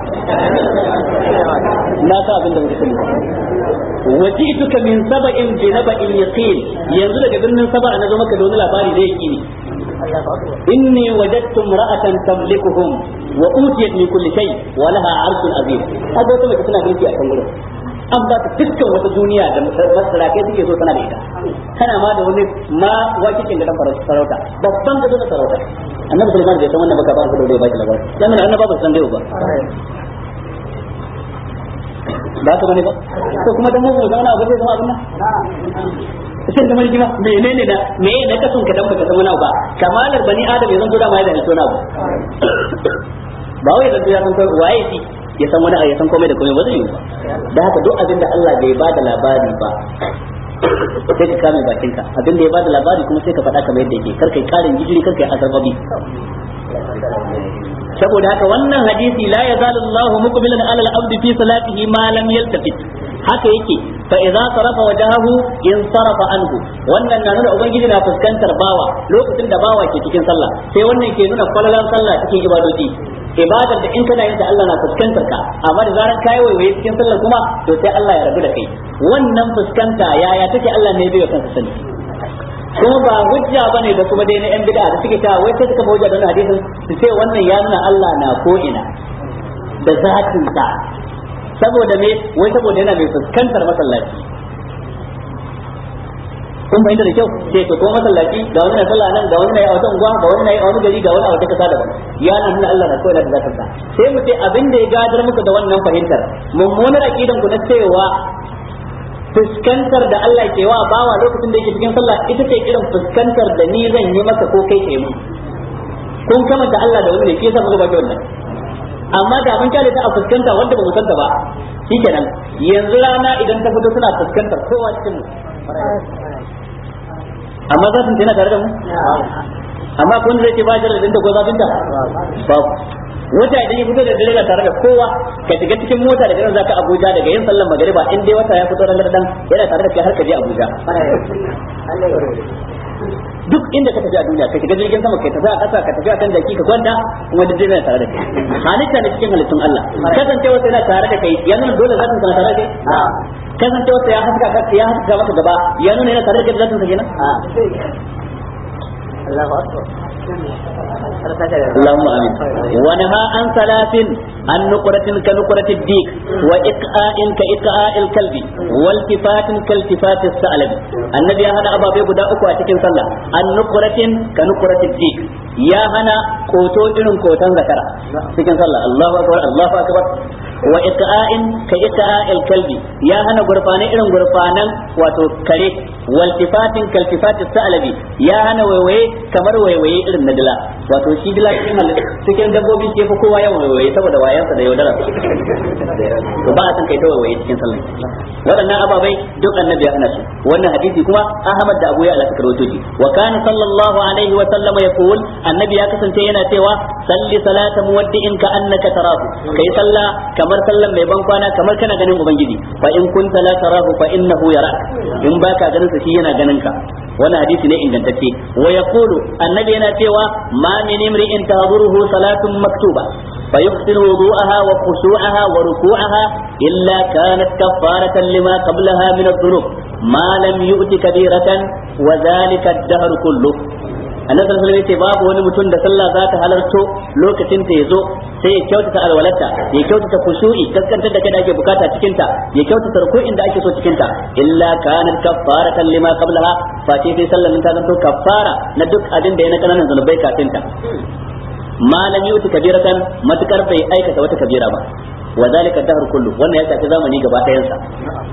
na sa abin da baka sani ba wajituka min saba'in bi naba'in yaqin yanzu daga birnin saba na zo maka da wani labari da yake ni inni wajadtu imra'atan tamlikuhum wa utiyat min kulli shay wa laha 'arshun azim haka wata mace tana mulki a kan gurin an ba ta dukkan wata duniya da masarakai suke so tana da ita tana ma da wani ma wakikin da dan sarauta babban gado na sarauta annabi sulaiman bai san wannan baka ba ka dole ba shi labari dan nan annaba ba san dai ba ba ka bane ba to kuma dan mu zauna abu zai zama abin nan sai da mulki ma menene da me ne ka sun ka dan baka san wani ba kamalar bani adam ya zanto da ma ya da hito na ba ba wai zanto ya san kai waye shi ya san wani ya san komai da komai ba zai yi ba da haka duk abin da Allah bai bada labari ba sai ka kame bakinka abin da ya bada labari kuma sai ka faɗa kamar yadda yake kar kai karin gijiri kar kai azarbabi saboda haka wannan hadisi la yazalu Allahu muqbilan ala al-abd fi salatihi ma lam yaltafit haka yake fa idza sarafa wajhahu in sarafa anhu wannan na nuna ubangiji na fuskantar bawa lokacin da bawa ke cikin sallah sai wannan ke nuna kwalalan sallah cikin ibadoji ibadar da in kana yin da Allah na fuskantar ka amma da zaran kai waiwaye cikin sallah kuma to sai Allah ya rabu da kai wannan fuskanta yaya take Allah ne bai kansa sani kuma ba hujja bane da kuma dai na yan bid'a da suke ta wai sai suka hujja da wannan hadisin su ce wannan ya nuna Allah na ko ina da zatin sa saboda me wai saboda yana mai fuskantar masallaci kun fahimta da kyau sai to ko masallaci ga wani na sallah nan ga wani na yi a wata unguwa ga wani na yi a wani gari ga wani a wata kasa daban ya na nuna Allah na koyar da zatin sa sai mu ce abin da ya gadar muku da wannan fahimtar mummunar aqidan ku na cewa fuskantar da Allah ke wa bawa lokacin da yake cikin sallah ita ce irin fuskantar da ni zan yi maka ko kai kai mun kun kamanta Allah da wani ne ke yasa muka baki wannan amma da mun kyale ta a fuskanta wanda ba mu santa ba shikenan yanzu rana idan ta fito suna fuskantar kowa cikin mu amma za su tana tare da mu amma kun zai ce ba shi da ko zafin ta babu wata idan ya fito da dare tare da kowa ka shiga cikin mota daga nan zaka Abuja daga yin sallar magariba in dai wata ya fito ran dan yana tare da kai har ka je Abuja duk inda ka tafi a duniya ka shiga jirgin sama kai tafi a ƙasa ka tafi a kan jaki ka kwanta kuma duk yana tare da kai halitta ne cikin halittun Allah kasancewa sai yana tare da kai ya nuna dole zatin kana tare da kai kasancewa sai ya haska ka ya haska maka gaba ya nuna yana tare da kai zatin sa kenan Allahu akbar اللهم امين ونهى عن ثلاث عن نقرة كنقرة الديك وإقاء كإقاء الكلب والتفات كالتفات الثعلب النبي هنا أبا بيقو دا أكو أتكين صلى عن نقرة كنقرة الديك يا هنا كوتو إلن كوتان ذكرا تكين صلى الله أكبر الله أكبر wa iqa'in ka iqa'il kalbi ya hana gurfane irin gurfanan wato kare wal tifatin kal tifatis sa'labi ya hana waiwaye kamar waiwaye irin na dila wato shi dila cikin cikin dabbobi ke fa kowa yawan waiwaye saboda wayansa da yaudara to ba a san kai ta waiwaye cikin sallah waɗannan ababai duk annabi ya hana su wannan hadisi kuma Ahmad da Abu Ya'la suka rawaito shi wa kana sallallahu alaihi wa sallama yaqul annabi ya kasance yana cewa salli salata muwaddi'in ka annaka tarahu kai sallah kamar sallan mai ban kwana kamar kana ganin ubangiji fa in kunta la tarahu fa innahu yarak in baka ganin sa shi yana ganin ka wannan hadisi ne ingantacce wa yaqulu annabi yana cewa ma min imri'in tahduruhu salatun maktuba فيحسن وضوءها وخشوعها وركوعها إلا كانت كفارة لما قبلها من الذنوب ما لم يؤت كبيرة وذلك الدهر كله annabi sallallahu alaihi wasallam babu wani mutum da sallah za ta halarto lokacin ta yazo sai ya kyautata alwalarta ya kyautata khushu'i kaskantar da kai da ake bukata cikin ta ya kyautata ruku'in da ake so cikin ta illa kanat kaffaratan lima qablaha fa sai sallan ta zanto kaffara na duk abin da ya na kananan zanubai kafin ta malam yuti kabiratan matukar bai aikata wata kabira ba wa zalika dahr kullu wannan ya shafi zamani gaba ɗayan sa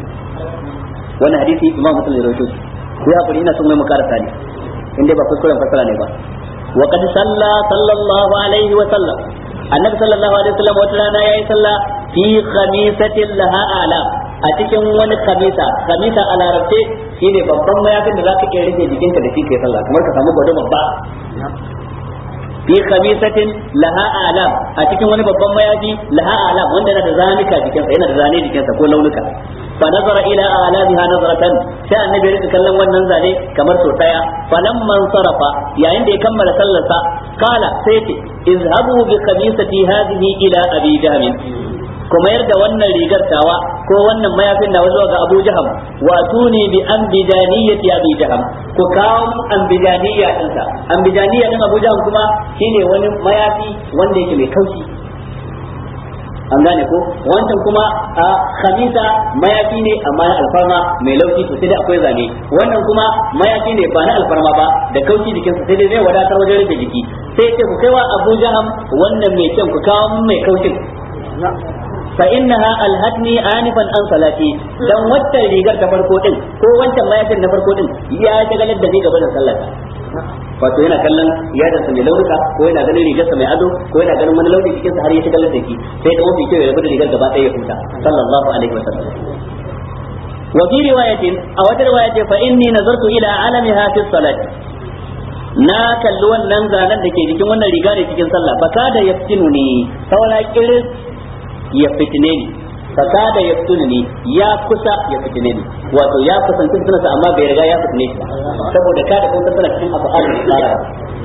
wannan hadisi imam muslim ya rawaito ku ya hakuri ina son mai mukarasa ne in dai ba kuskuren fasara ne ba wa qad salla sallallahu alaihi wa sallam annabi sallallahu alaihi wa sallam wata rana yayi sallah fi khamisatin laha ala a cikin wani khamisa khamisa a larabce shine babban mayafin da zaka iya rufe jikinka da shi kai sallah kamar ka samu gwado babba fi khamisatin laha alam a cikin wani babban mayafi laha alam wanda yana da zanika jikinsa yana da zane jikinsa ko launuka fa nazara ila alamiha nazratan sai annabi ya rika kallon wannan zane kamar so daya falamman sarafa yayin da ya kammala sallarsa kala sai ce izhabu bi khamisati hadhihi ila abi jahm kuma yarda wannan rigar tawa ko wannan mayafin nawa zuwa ga Abu Jaham wa tuni bi ambijaniyati Abi Jaham ku kawo ambijaniyya dinsa ambijaniyya din Abu Jaham kuma shine wani mayafi wanda yake mai kaushi an gane ko wancan kuma a khamisa mayafi ne amma na alfarma mai laushi to sai dai akwai zane wannan kuma mayafi ne ba na alfarma ba da kaushi jikinsa sai dai zai wadatar wajen rufe jiki sai ce ku kaiwa Abu Jaham wannan mai kyan ku kawo mai kaushin fa innaha alhatni anifan an salati dan waccan rigar ta farko din ko wancan mayafin na farko din ya shagalar da ni gaba da sallata wato yana kallon yadansa mai launuka ko yana ganin rigarsa mai ado ko yana ganin wani launi cikin sa har ya shagalar da shi sai da mafi kyau ya rabu da rigar gaba ɗaya ya huta sallallahu alaihi wasallam wa fi riwayatin a wata riwaya ce fa inni nazartu ila alamiha fi salati na kalli wannan zanen da ke jikin wannan riga ne cikin sallah baka da yaftinu ne saura kiris ya fitine ni fasada ya fitine ni ya kusa ya fitine ni wato ya kusanci fitinarsa amma bai riga ya fitine shi ba saboda kada kun tana cikin abu alin tsara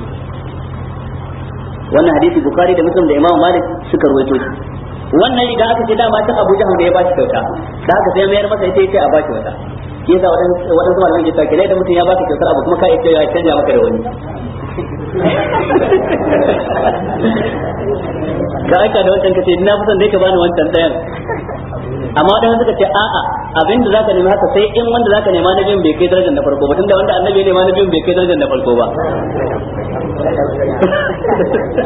wannan hadisi bukari da muslim da imam malik suka ruwaito shi wannan riga aka ce dama ta abu jaham da ya bashi kyauta da haka sai mayar masa ita yace a bashi wata yasa waɗansu malaman ke sauke da mutum ya baka kyautar abu kuma ka iya ya canja maka da wani ka aika da wancan kace na fi son dai ka bani wancan ɗayan amma wadanda suka ce a'a abin da zaka nemi haka sai in wanda zaka nema na biyun bai kai darajar na farko ba tunda wanda annabi ya nema na biyun bai kai darajar na farko ba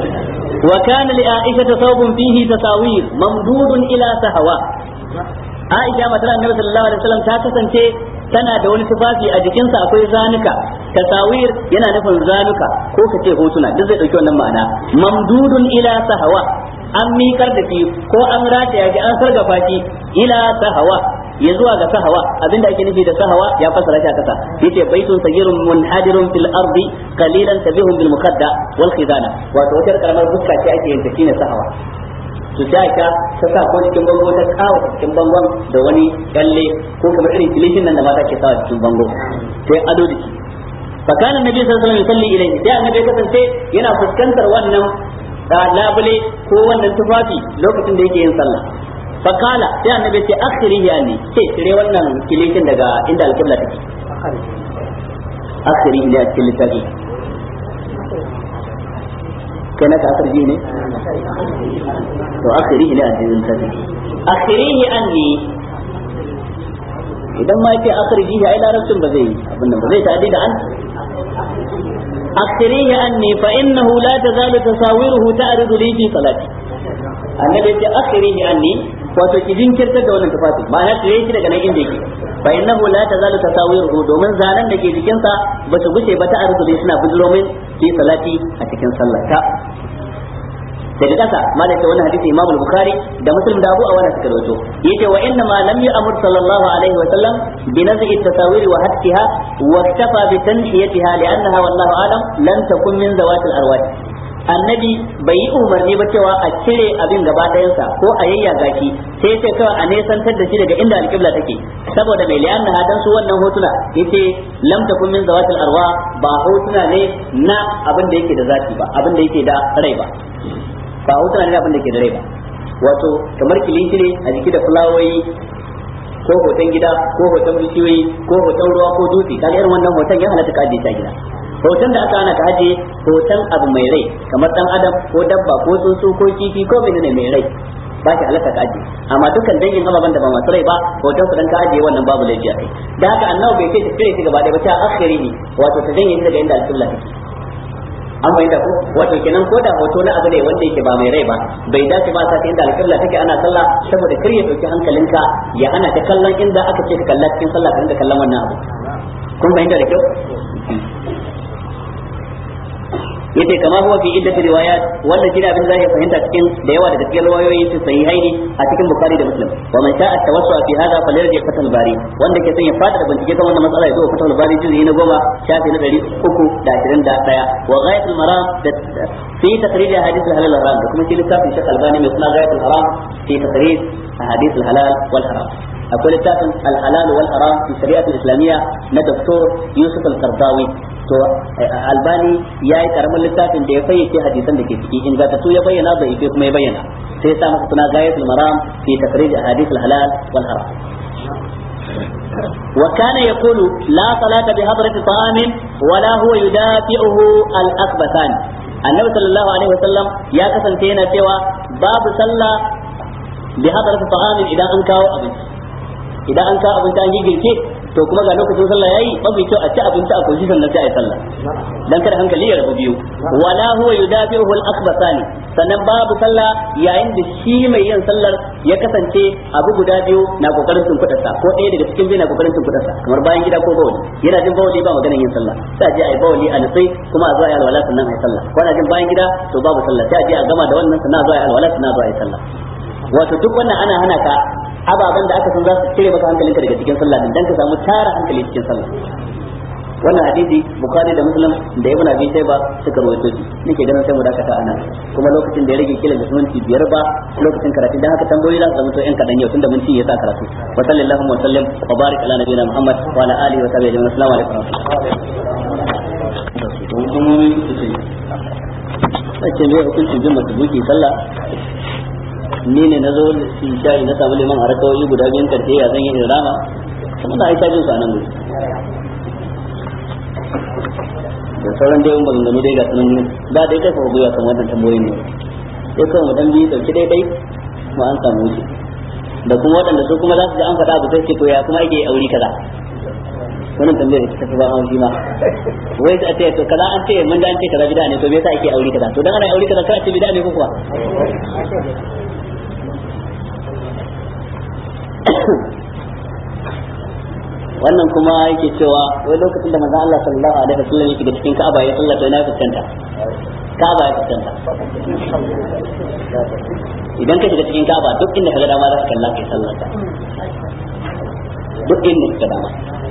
wa kana li aisha thawbun fihi tasawir mamdudun ila sahwa Aisha matar Annabi sallallahu alaihi wasallam ta kasance tana da wani tufafi a jikinsa akwai zanuka tasawir yana nufin zanuka ko ka ce hotuna duk zai dauki wannan ma'ana mamdudun ila sahawa an miƙar da shi ko an rataya shi an sargafa shi ila sahawa ya zuwa ga sahawa abinda ake nufi da sahawa ya fasara shi a kasa yace baitun sagirun munhadirun fil ardi qalilan tabihun bil muqadda wal khidana wato wata karamar fuska ce ake yin ta shine sahawa to sai ka ta sa ko cikin bango ta kawo cikin bangon da wani kalle ko kamar irin kilishin nan da mata ke sawa cikin bango sai ado da shi fa kana annabi sallallahu alaihi wasallam yusalli ilayhi sai annabi ya kasance yana fuskantar wannan labule ko wannan tufafi lokacin da yake yin sallah fa kala sai annabi ya ce akhiri ya ne sai cire wannan kilishin daga inda alqibla take akhiri ne a cikin littafi kai naka akhiri ne to akhirihi ne a cikin tafi akhirihi anni idan ma yake akhirihi ai larabcin ba zai abin nan ba zai ta'addi da an akhirihi anni fa innahu la tazalu tasawiruhu ta'ridu li fi salati annabi ya akhirihi anni wato ki jinkirtar da wannan tufafi ma'ana tire shi daga nan inda yake fa innahu la tazalu tasawiruhu domin zanen da ke jikinsa ba su guce ba ta'ridu li suna bujiro min fi salati a cikin sallata daga kasa malai ta wani hadisi Imam Bukhari da Muslim da Abu Awana suka rawaito yace wa inna ma lam ya'mur sallallahu alaihi wa sallam bi naz'i at-tasawir wa hattiha wa iktafa bi tanhiyatiha li'annaha wallahu alam lan takun min zawat al-arwah annabi bai yi umarni ba cewa a cire abin gaba ɗayansa ko a yayyaga shi sai ce kawai a nesantar da shi daga inda alƙibla take saboda mai liyan na dan su wannan hotuna yace lam takun min zawatil arwa ba hotuna ne na abin da yake da zati ba abin da yake da rai ba ba hotuna ne abin da ke da rai ba wato kamar kilishi ne a jiki da fulawoyi ko hoton gida ko hoton bishiyoyi ko hoton ruwa ko dutse kaga irin wannan hoton ya halatta ka ajiye ta gida hoton da aka hana ka ajiye hoton abu mai rai kamar dan adam ko dabba ko tsuntsu ko kifi ko menene mai rai ba shi halatta ka ajiye amma dukkan dangin ababen da ba masu rai ba hoton su dan ka ajiye wannan babu laifi a kai da haka annabi bai ce ta cire shi gaba ɗaya ba ta akhiri ne wato ta janye shi daga inda alƙibla take an bai da ko wato kenan ko da hoto na abu ne wanda yake ba mai rai ba bai dace ba sa inda alƙibla take ana sallah saboda kar ya dauki hankalinka ya ana ta kallon inda aka ce ka kalla cikin sallah ka rinka kallon wannan abu kun fahimta da kyau yace kama huwa fi iddat riwayat wanda shi abin zai fahimta cikin da yawa daga cikin riwayoyi su sahihaini a cikin bukhari da muslim wa man sha'a tawassu fi hadha falyarji fatal bari wanda ke son ya fada da bincike kan wannan matsala ya zo fatal bari juzu na goma shafi na ɗari uku da ashirin da ɗaya wa ghayatul maram da fi takrir ahadith al-halal wal haram da kuma shi littafin shekh albani mai suna ghayatul haram fi takrir ahadith al-halal wal haram akwai littafin al-halal wal haram fi shari'atul islamiyya na doktor yusuf al-qardawi to albani ya yi karamin littafin da ya fayyace hadisan da ke ciki ingantattu ya bayyana da ife kuma ya bayyana sai sa masa suna gayatul maram fi takrir ahadith al-halal wal haram وكان يقول لا صلاة بحضرة طعام ولا هو يدافعه الأخبثان النبي صلى الله عليه وسلم يا كسن تينا سوى باب صلى بحضرة طعام إذا أنكاو أبنت إذا أنكاو أبنت أن يجي to kuma ga lokacin sallah yayi mafi kyau a ci abinci a koshi sannan sai a yi sallah dan kada hankali ya rabu biyu wala huwa yudafi'uhu al-akhbasani sannan babu sallah yayin da shi mai yin sallar ya kasance abu guda biyu na kokarin tunkudarsa ko ɗaya daga cikin biyu na kokarin tunkudarsa kamar bayan gida ko bawali yana jin bawali ba maganar yin sallah sai a je a yi bawali a nutsai kuma a zo a yi alwala sannan a yi sallah ko ana jin bayan gida to babu sallah sai a je a gama da wannan sannan a zo a yi alwala sannan a zo a yi sallah wato duk wannan ana hana ka ababen da aka san za su cire maka hankalinka daga cikin sallah din dan ka samu tara hankali cikin sallah wannan hadisi bukhari da muslim da ibn abi shayba suka rawaito shi nake ganin sai mu dakata anan kuma lokacin da ya rage kila da minti biyar ba lokacin karatu dan haka tambayoyi za su zama to yan kadan yau tunda mun ci ya sa karatu wa sallallahu wa sallam wa barik ala nabiyina muhammad wa ala alihi wa sahbihi ajma'in assalamu alaikum Wace mai hukuncin bin matubuki sallah ni ne na zo in shayi na samu liman a rakawoyi guda biyun karshe ya zan yi in rama kuma da aisha jin su a nan gudu da sauran dai ban gano dai ga sunan ne da dai kai fa goya kan wannan tambayoyin ne sai kawai mu dan bi dauki dai dai mu an samu wuce da kuma waɗanda su kuma za su ji an faɗa abu sai ce to ya kuma ake aure kaza wannan tambayar ta fi ba an ma wai a ce to kaza an ce mun da an ce kaza bid'a ne to me yasa ake aure kaza to dan ana aure kaza kar a ce bid'a ne ko kuwa wannan kuma yake cewa wai lokacin da manzon Allah sallallahu alaihi wasallam yake da cikin Ka'aba ya sallata ina fuskanta Ka'aba ya fuskanta idan ka shiga cikin Ka'aba duk inda ka ga dama za ka kalla kai sallata duk inda ka dama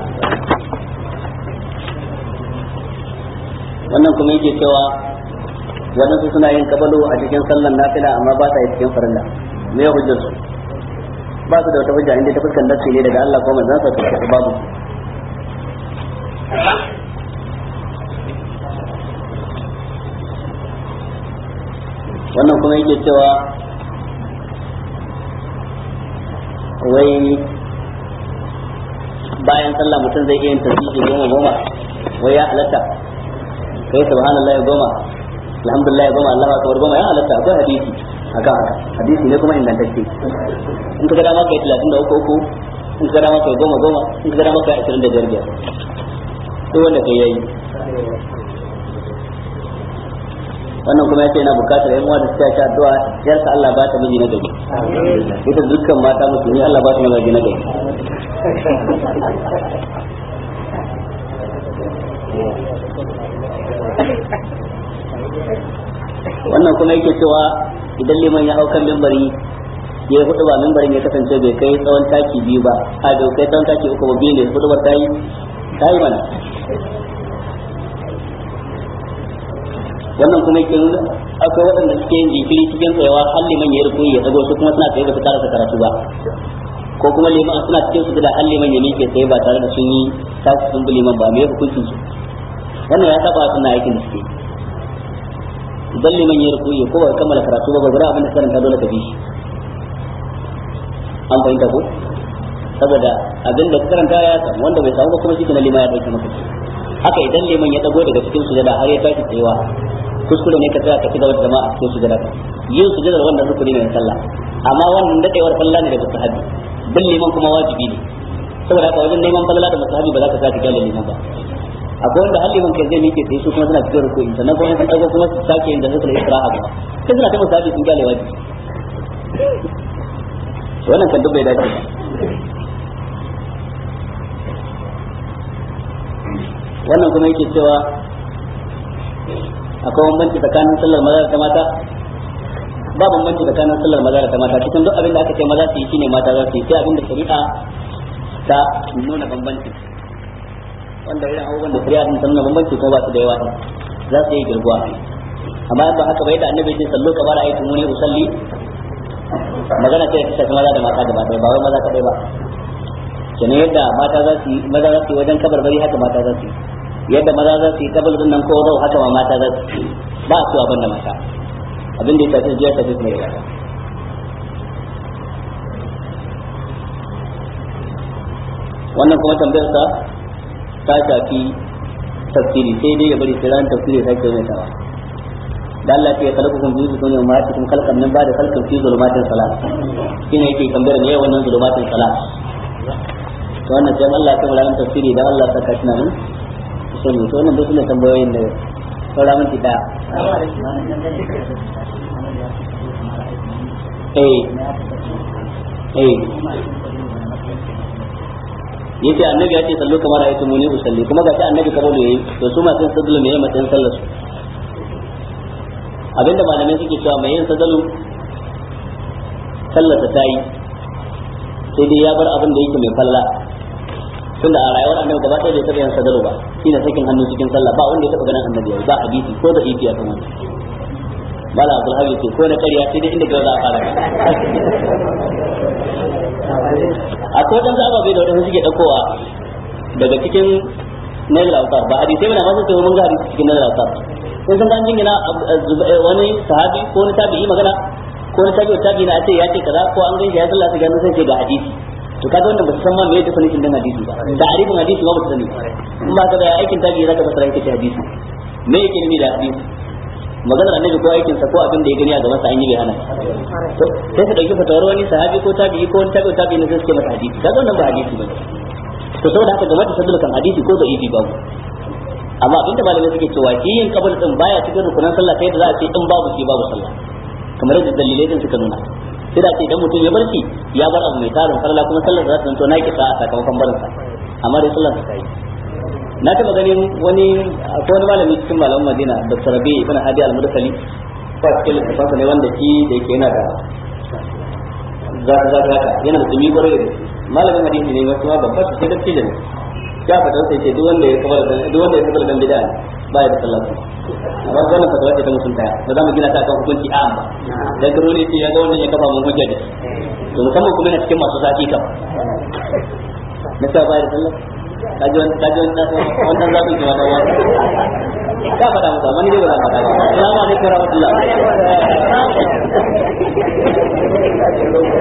wannan kuma yake cewa waɗansu suna yin kabalo a cikin sallan nafila amma ba sa yi cikin farilla me ya hujjar su ba su da wata hujja inda ta fuskan nafsi ne daga Allah ko manzon sa ta babu wannan kuma yake cewa wai bayan sallah mutum zai iya yin tasbihi goma goma wai ya halatta kai subhanallah ya goma alhamdulillah ya goma Allahu akbar goma ya halatta akwai hadisi akan haka hadisi ne kuma ingantacce in ka ga dama kai 33 uku in ka ga dama kai goma goma in ka ga dama kai 25 biyar duk wanda kai yayi wannan kuma yace yana bukatar yan uwa da suka ci addu'a yarsa Allah ba ta miji na gari ita dukkan mata musulmi Allah ba ta miji na gari wannan kuma yake cewa idan liman ya hau kan mimbari ya yi hudu ba mimbarin ya kasance bai kai tsawon taki biyu ba a bai kai tsawon taki uku ba biyu ne hudu ba ta yi ta yi mana wannan kuma yake nuna akwai waɗanda suke yin jinkiri cikin tsayawa har liman ya rufu ya dago su kuma suna tsaye ba su karasa karatu ba ko kuma liman suna cikin su da har liman ya miƙe tsaye ba tare da sun yi tasu sun bi liman ba me hukuncin su wannan ya saba suna aikin da suke idan liman ya rufu ya ko ba kammala karatu ba gurgura abin da karanta dole ka bi shi an fahimta ko saboda abin da karanta ya samu wanda bai samu ba kuma shi kana liman ya dauke maka haka idan liman ya dago daga cikin sujada har ya tashi tsayewa kuskure ne ka tsaya ka ci gaba da jama'a cikin sujada yin sujada wannan rukuni ne na sallah amma wannan dadewar sallah ne da mustahabi bin liman kuma wajibi ne saboda haka wajen neman falala da mustahabi ba za ka sa ka gyara liman ba akwai wanda har liman kai zai miƙe tsaye su kuma suna cikin rukuni sannan kuma sun dago kuma su sake yin da suka istiraha ba sai suna ta mustahabi sun gyara wajibi wannan kan duk bai dace ba wannan kuma yake cewa akwai bambanci tsakanin sallar maza da mata ba bambanci tsakanin sallar maza da mata cikin duk abin da aka ce maza su yi shine mata za su yi sai abin da shari'a ta nuna bambanci wanda irin abubuwan da shari'a din ta nuna bambanci kuma ba su da yawa za su yi girguwa amma ba haka bai da annabi ce sallo kamar ayatu muni usalli magana ce ta shafi maza da mata gaba ɗaya ba wai maza kadai ba kenan yadda mata za su yi maza za su yi wajen kabarbari haka mata za su yi yadda maza za su yi kabal din nan ko zau haka ma mata za su yi ba su abin da mata abin da ya tafi jiya tafi mai yawa wannan kuma tambayar sa ta shafi tafsiri sai dai ya bari sai ran tafsiri sai kai mai tawa da Allah ya kalku kun biyu kun yau ma cikin kalkan nan ba da kalkan fi zulumatin salat shine yake tambayar ne wannan zulumatin salat to wannan sai Allah ya kamar ran tafsiri dan Allah saka shi nan sai mu to wannan duk ne tambayoyin da saura minti da eh eh yace annabi ya ce sallu kamar ayatu muni usalli kuma ga annabi kamar da yayi to su ma sun sadalu me matsayin sallar su abinda malamai suke cewa mai yin sadalu sallar ta tayi sai dai ya bar abin da yake mai falla tunda a rayuwar annabi gaba ɗaya bai taɓa yin sadalu ba shine sakin hannu cikin sallah ba wanda ya taɓa ganin annabi ba hadisi ko da ifi akan wannan mala abdul habib ce ko na ƙarya sai dai inda ga za a fara akwai wadansu ababai da wadansu suke ɗaukowa daga cikin nail autar ba hadisai bana masu sai mun ga hadisi cikin nail autar kun san an jingina wani sahabi ko wani tabi'i magana ko wani tabi'i tabi'i na ce ya ce kaza ko an gaishe ya sallah su gano sai ce ga hadisi to kaga wannan ba su san ma me definition din hadisi ba da arifin hadisi ba ba su sani in ba ka da aikin tabi'i zaka fasara yake ce hadisi me yake nufi da hadisi maganar annabi ko aikin sa ko abin da ya gani a gaban sa an yi bai hana to sai su dauki fatawar wani sahabi ko tabi'i ko wani tabi'i tabi'i ne sai suke masa hadisi kaga wannan ba hadisi bane to saboda haka game da sadul kan hadisi ko da ibi babu amma abinda malamai suke cewa shi yin kabul din baya cikin rukunan sallah sai da za a ce in babu shi babu sallah kamar yadda dalilai din suka nuna sai da ce idan mutum ya barci ya bar abu mai tarin falala kuma sallar za ta zanto na kisa a sakamakon barinsa amma dai sallar ta yi na taba ganin wani akwai wani malami cikin malaman Madina Dr. Rabi ibn Hadi al-Mursali ko a cikin littafansa ne wanda shi da yake yana da zaka zaka haka yana da tsumi kwarai da malamin hadisi ne wasu ma babbar sai da ce da ne ya fata sai ce duk wanda ya kabar da duk wanda ya kabar da bid'a ba ya da sallah amma wannan fatawa ce ta mutunta ba za mu gina ta kan hukunci a amma dan karo ne ce ya ga wannan ya kafa mun hujja da to musamman kuma yana cikin masu zafi kam na sa ba ya da sallah kaji wani kaji wani wannan zaɓin ki wata wani ka faɗa musu amma ni dai ba za faɗa ba assalamu alaikum warahmatullahi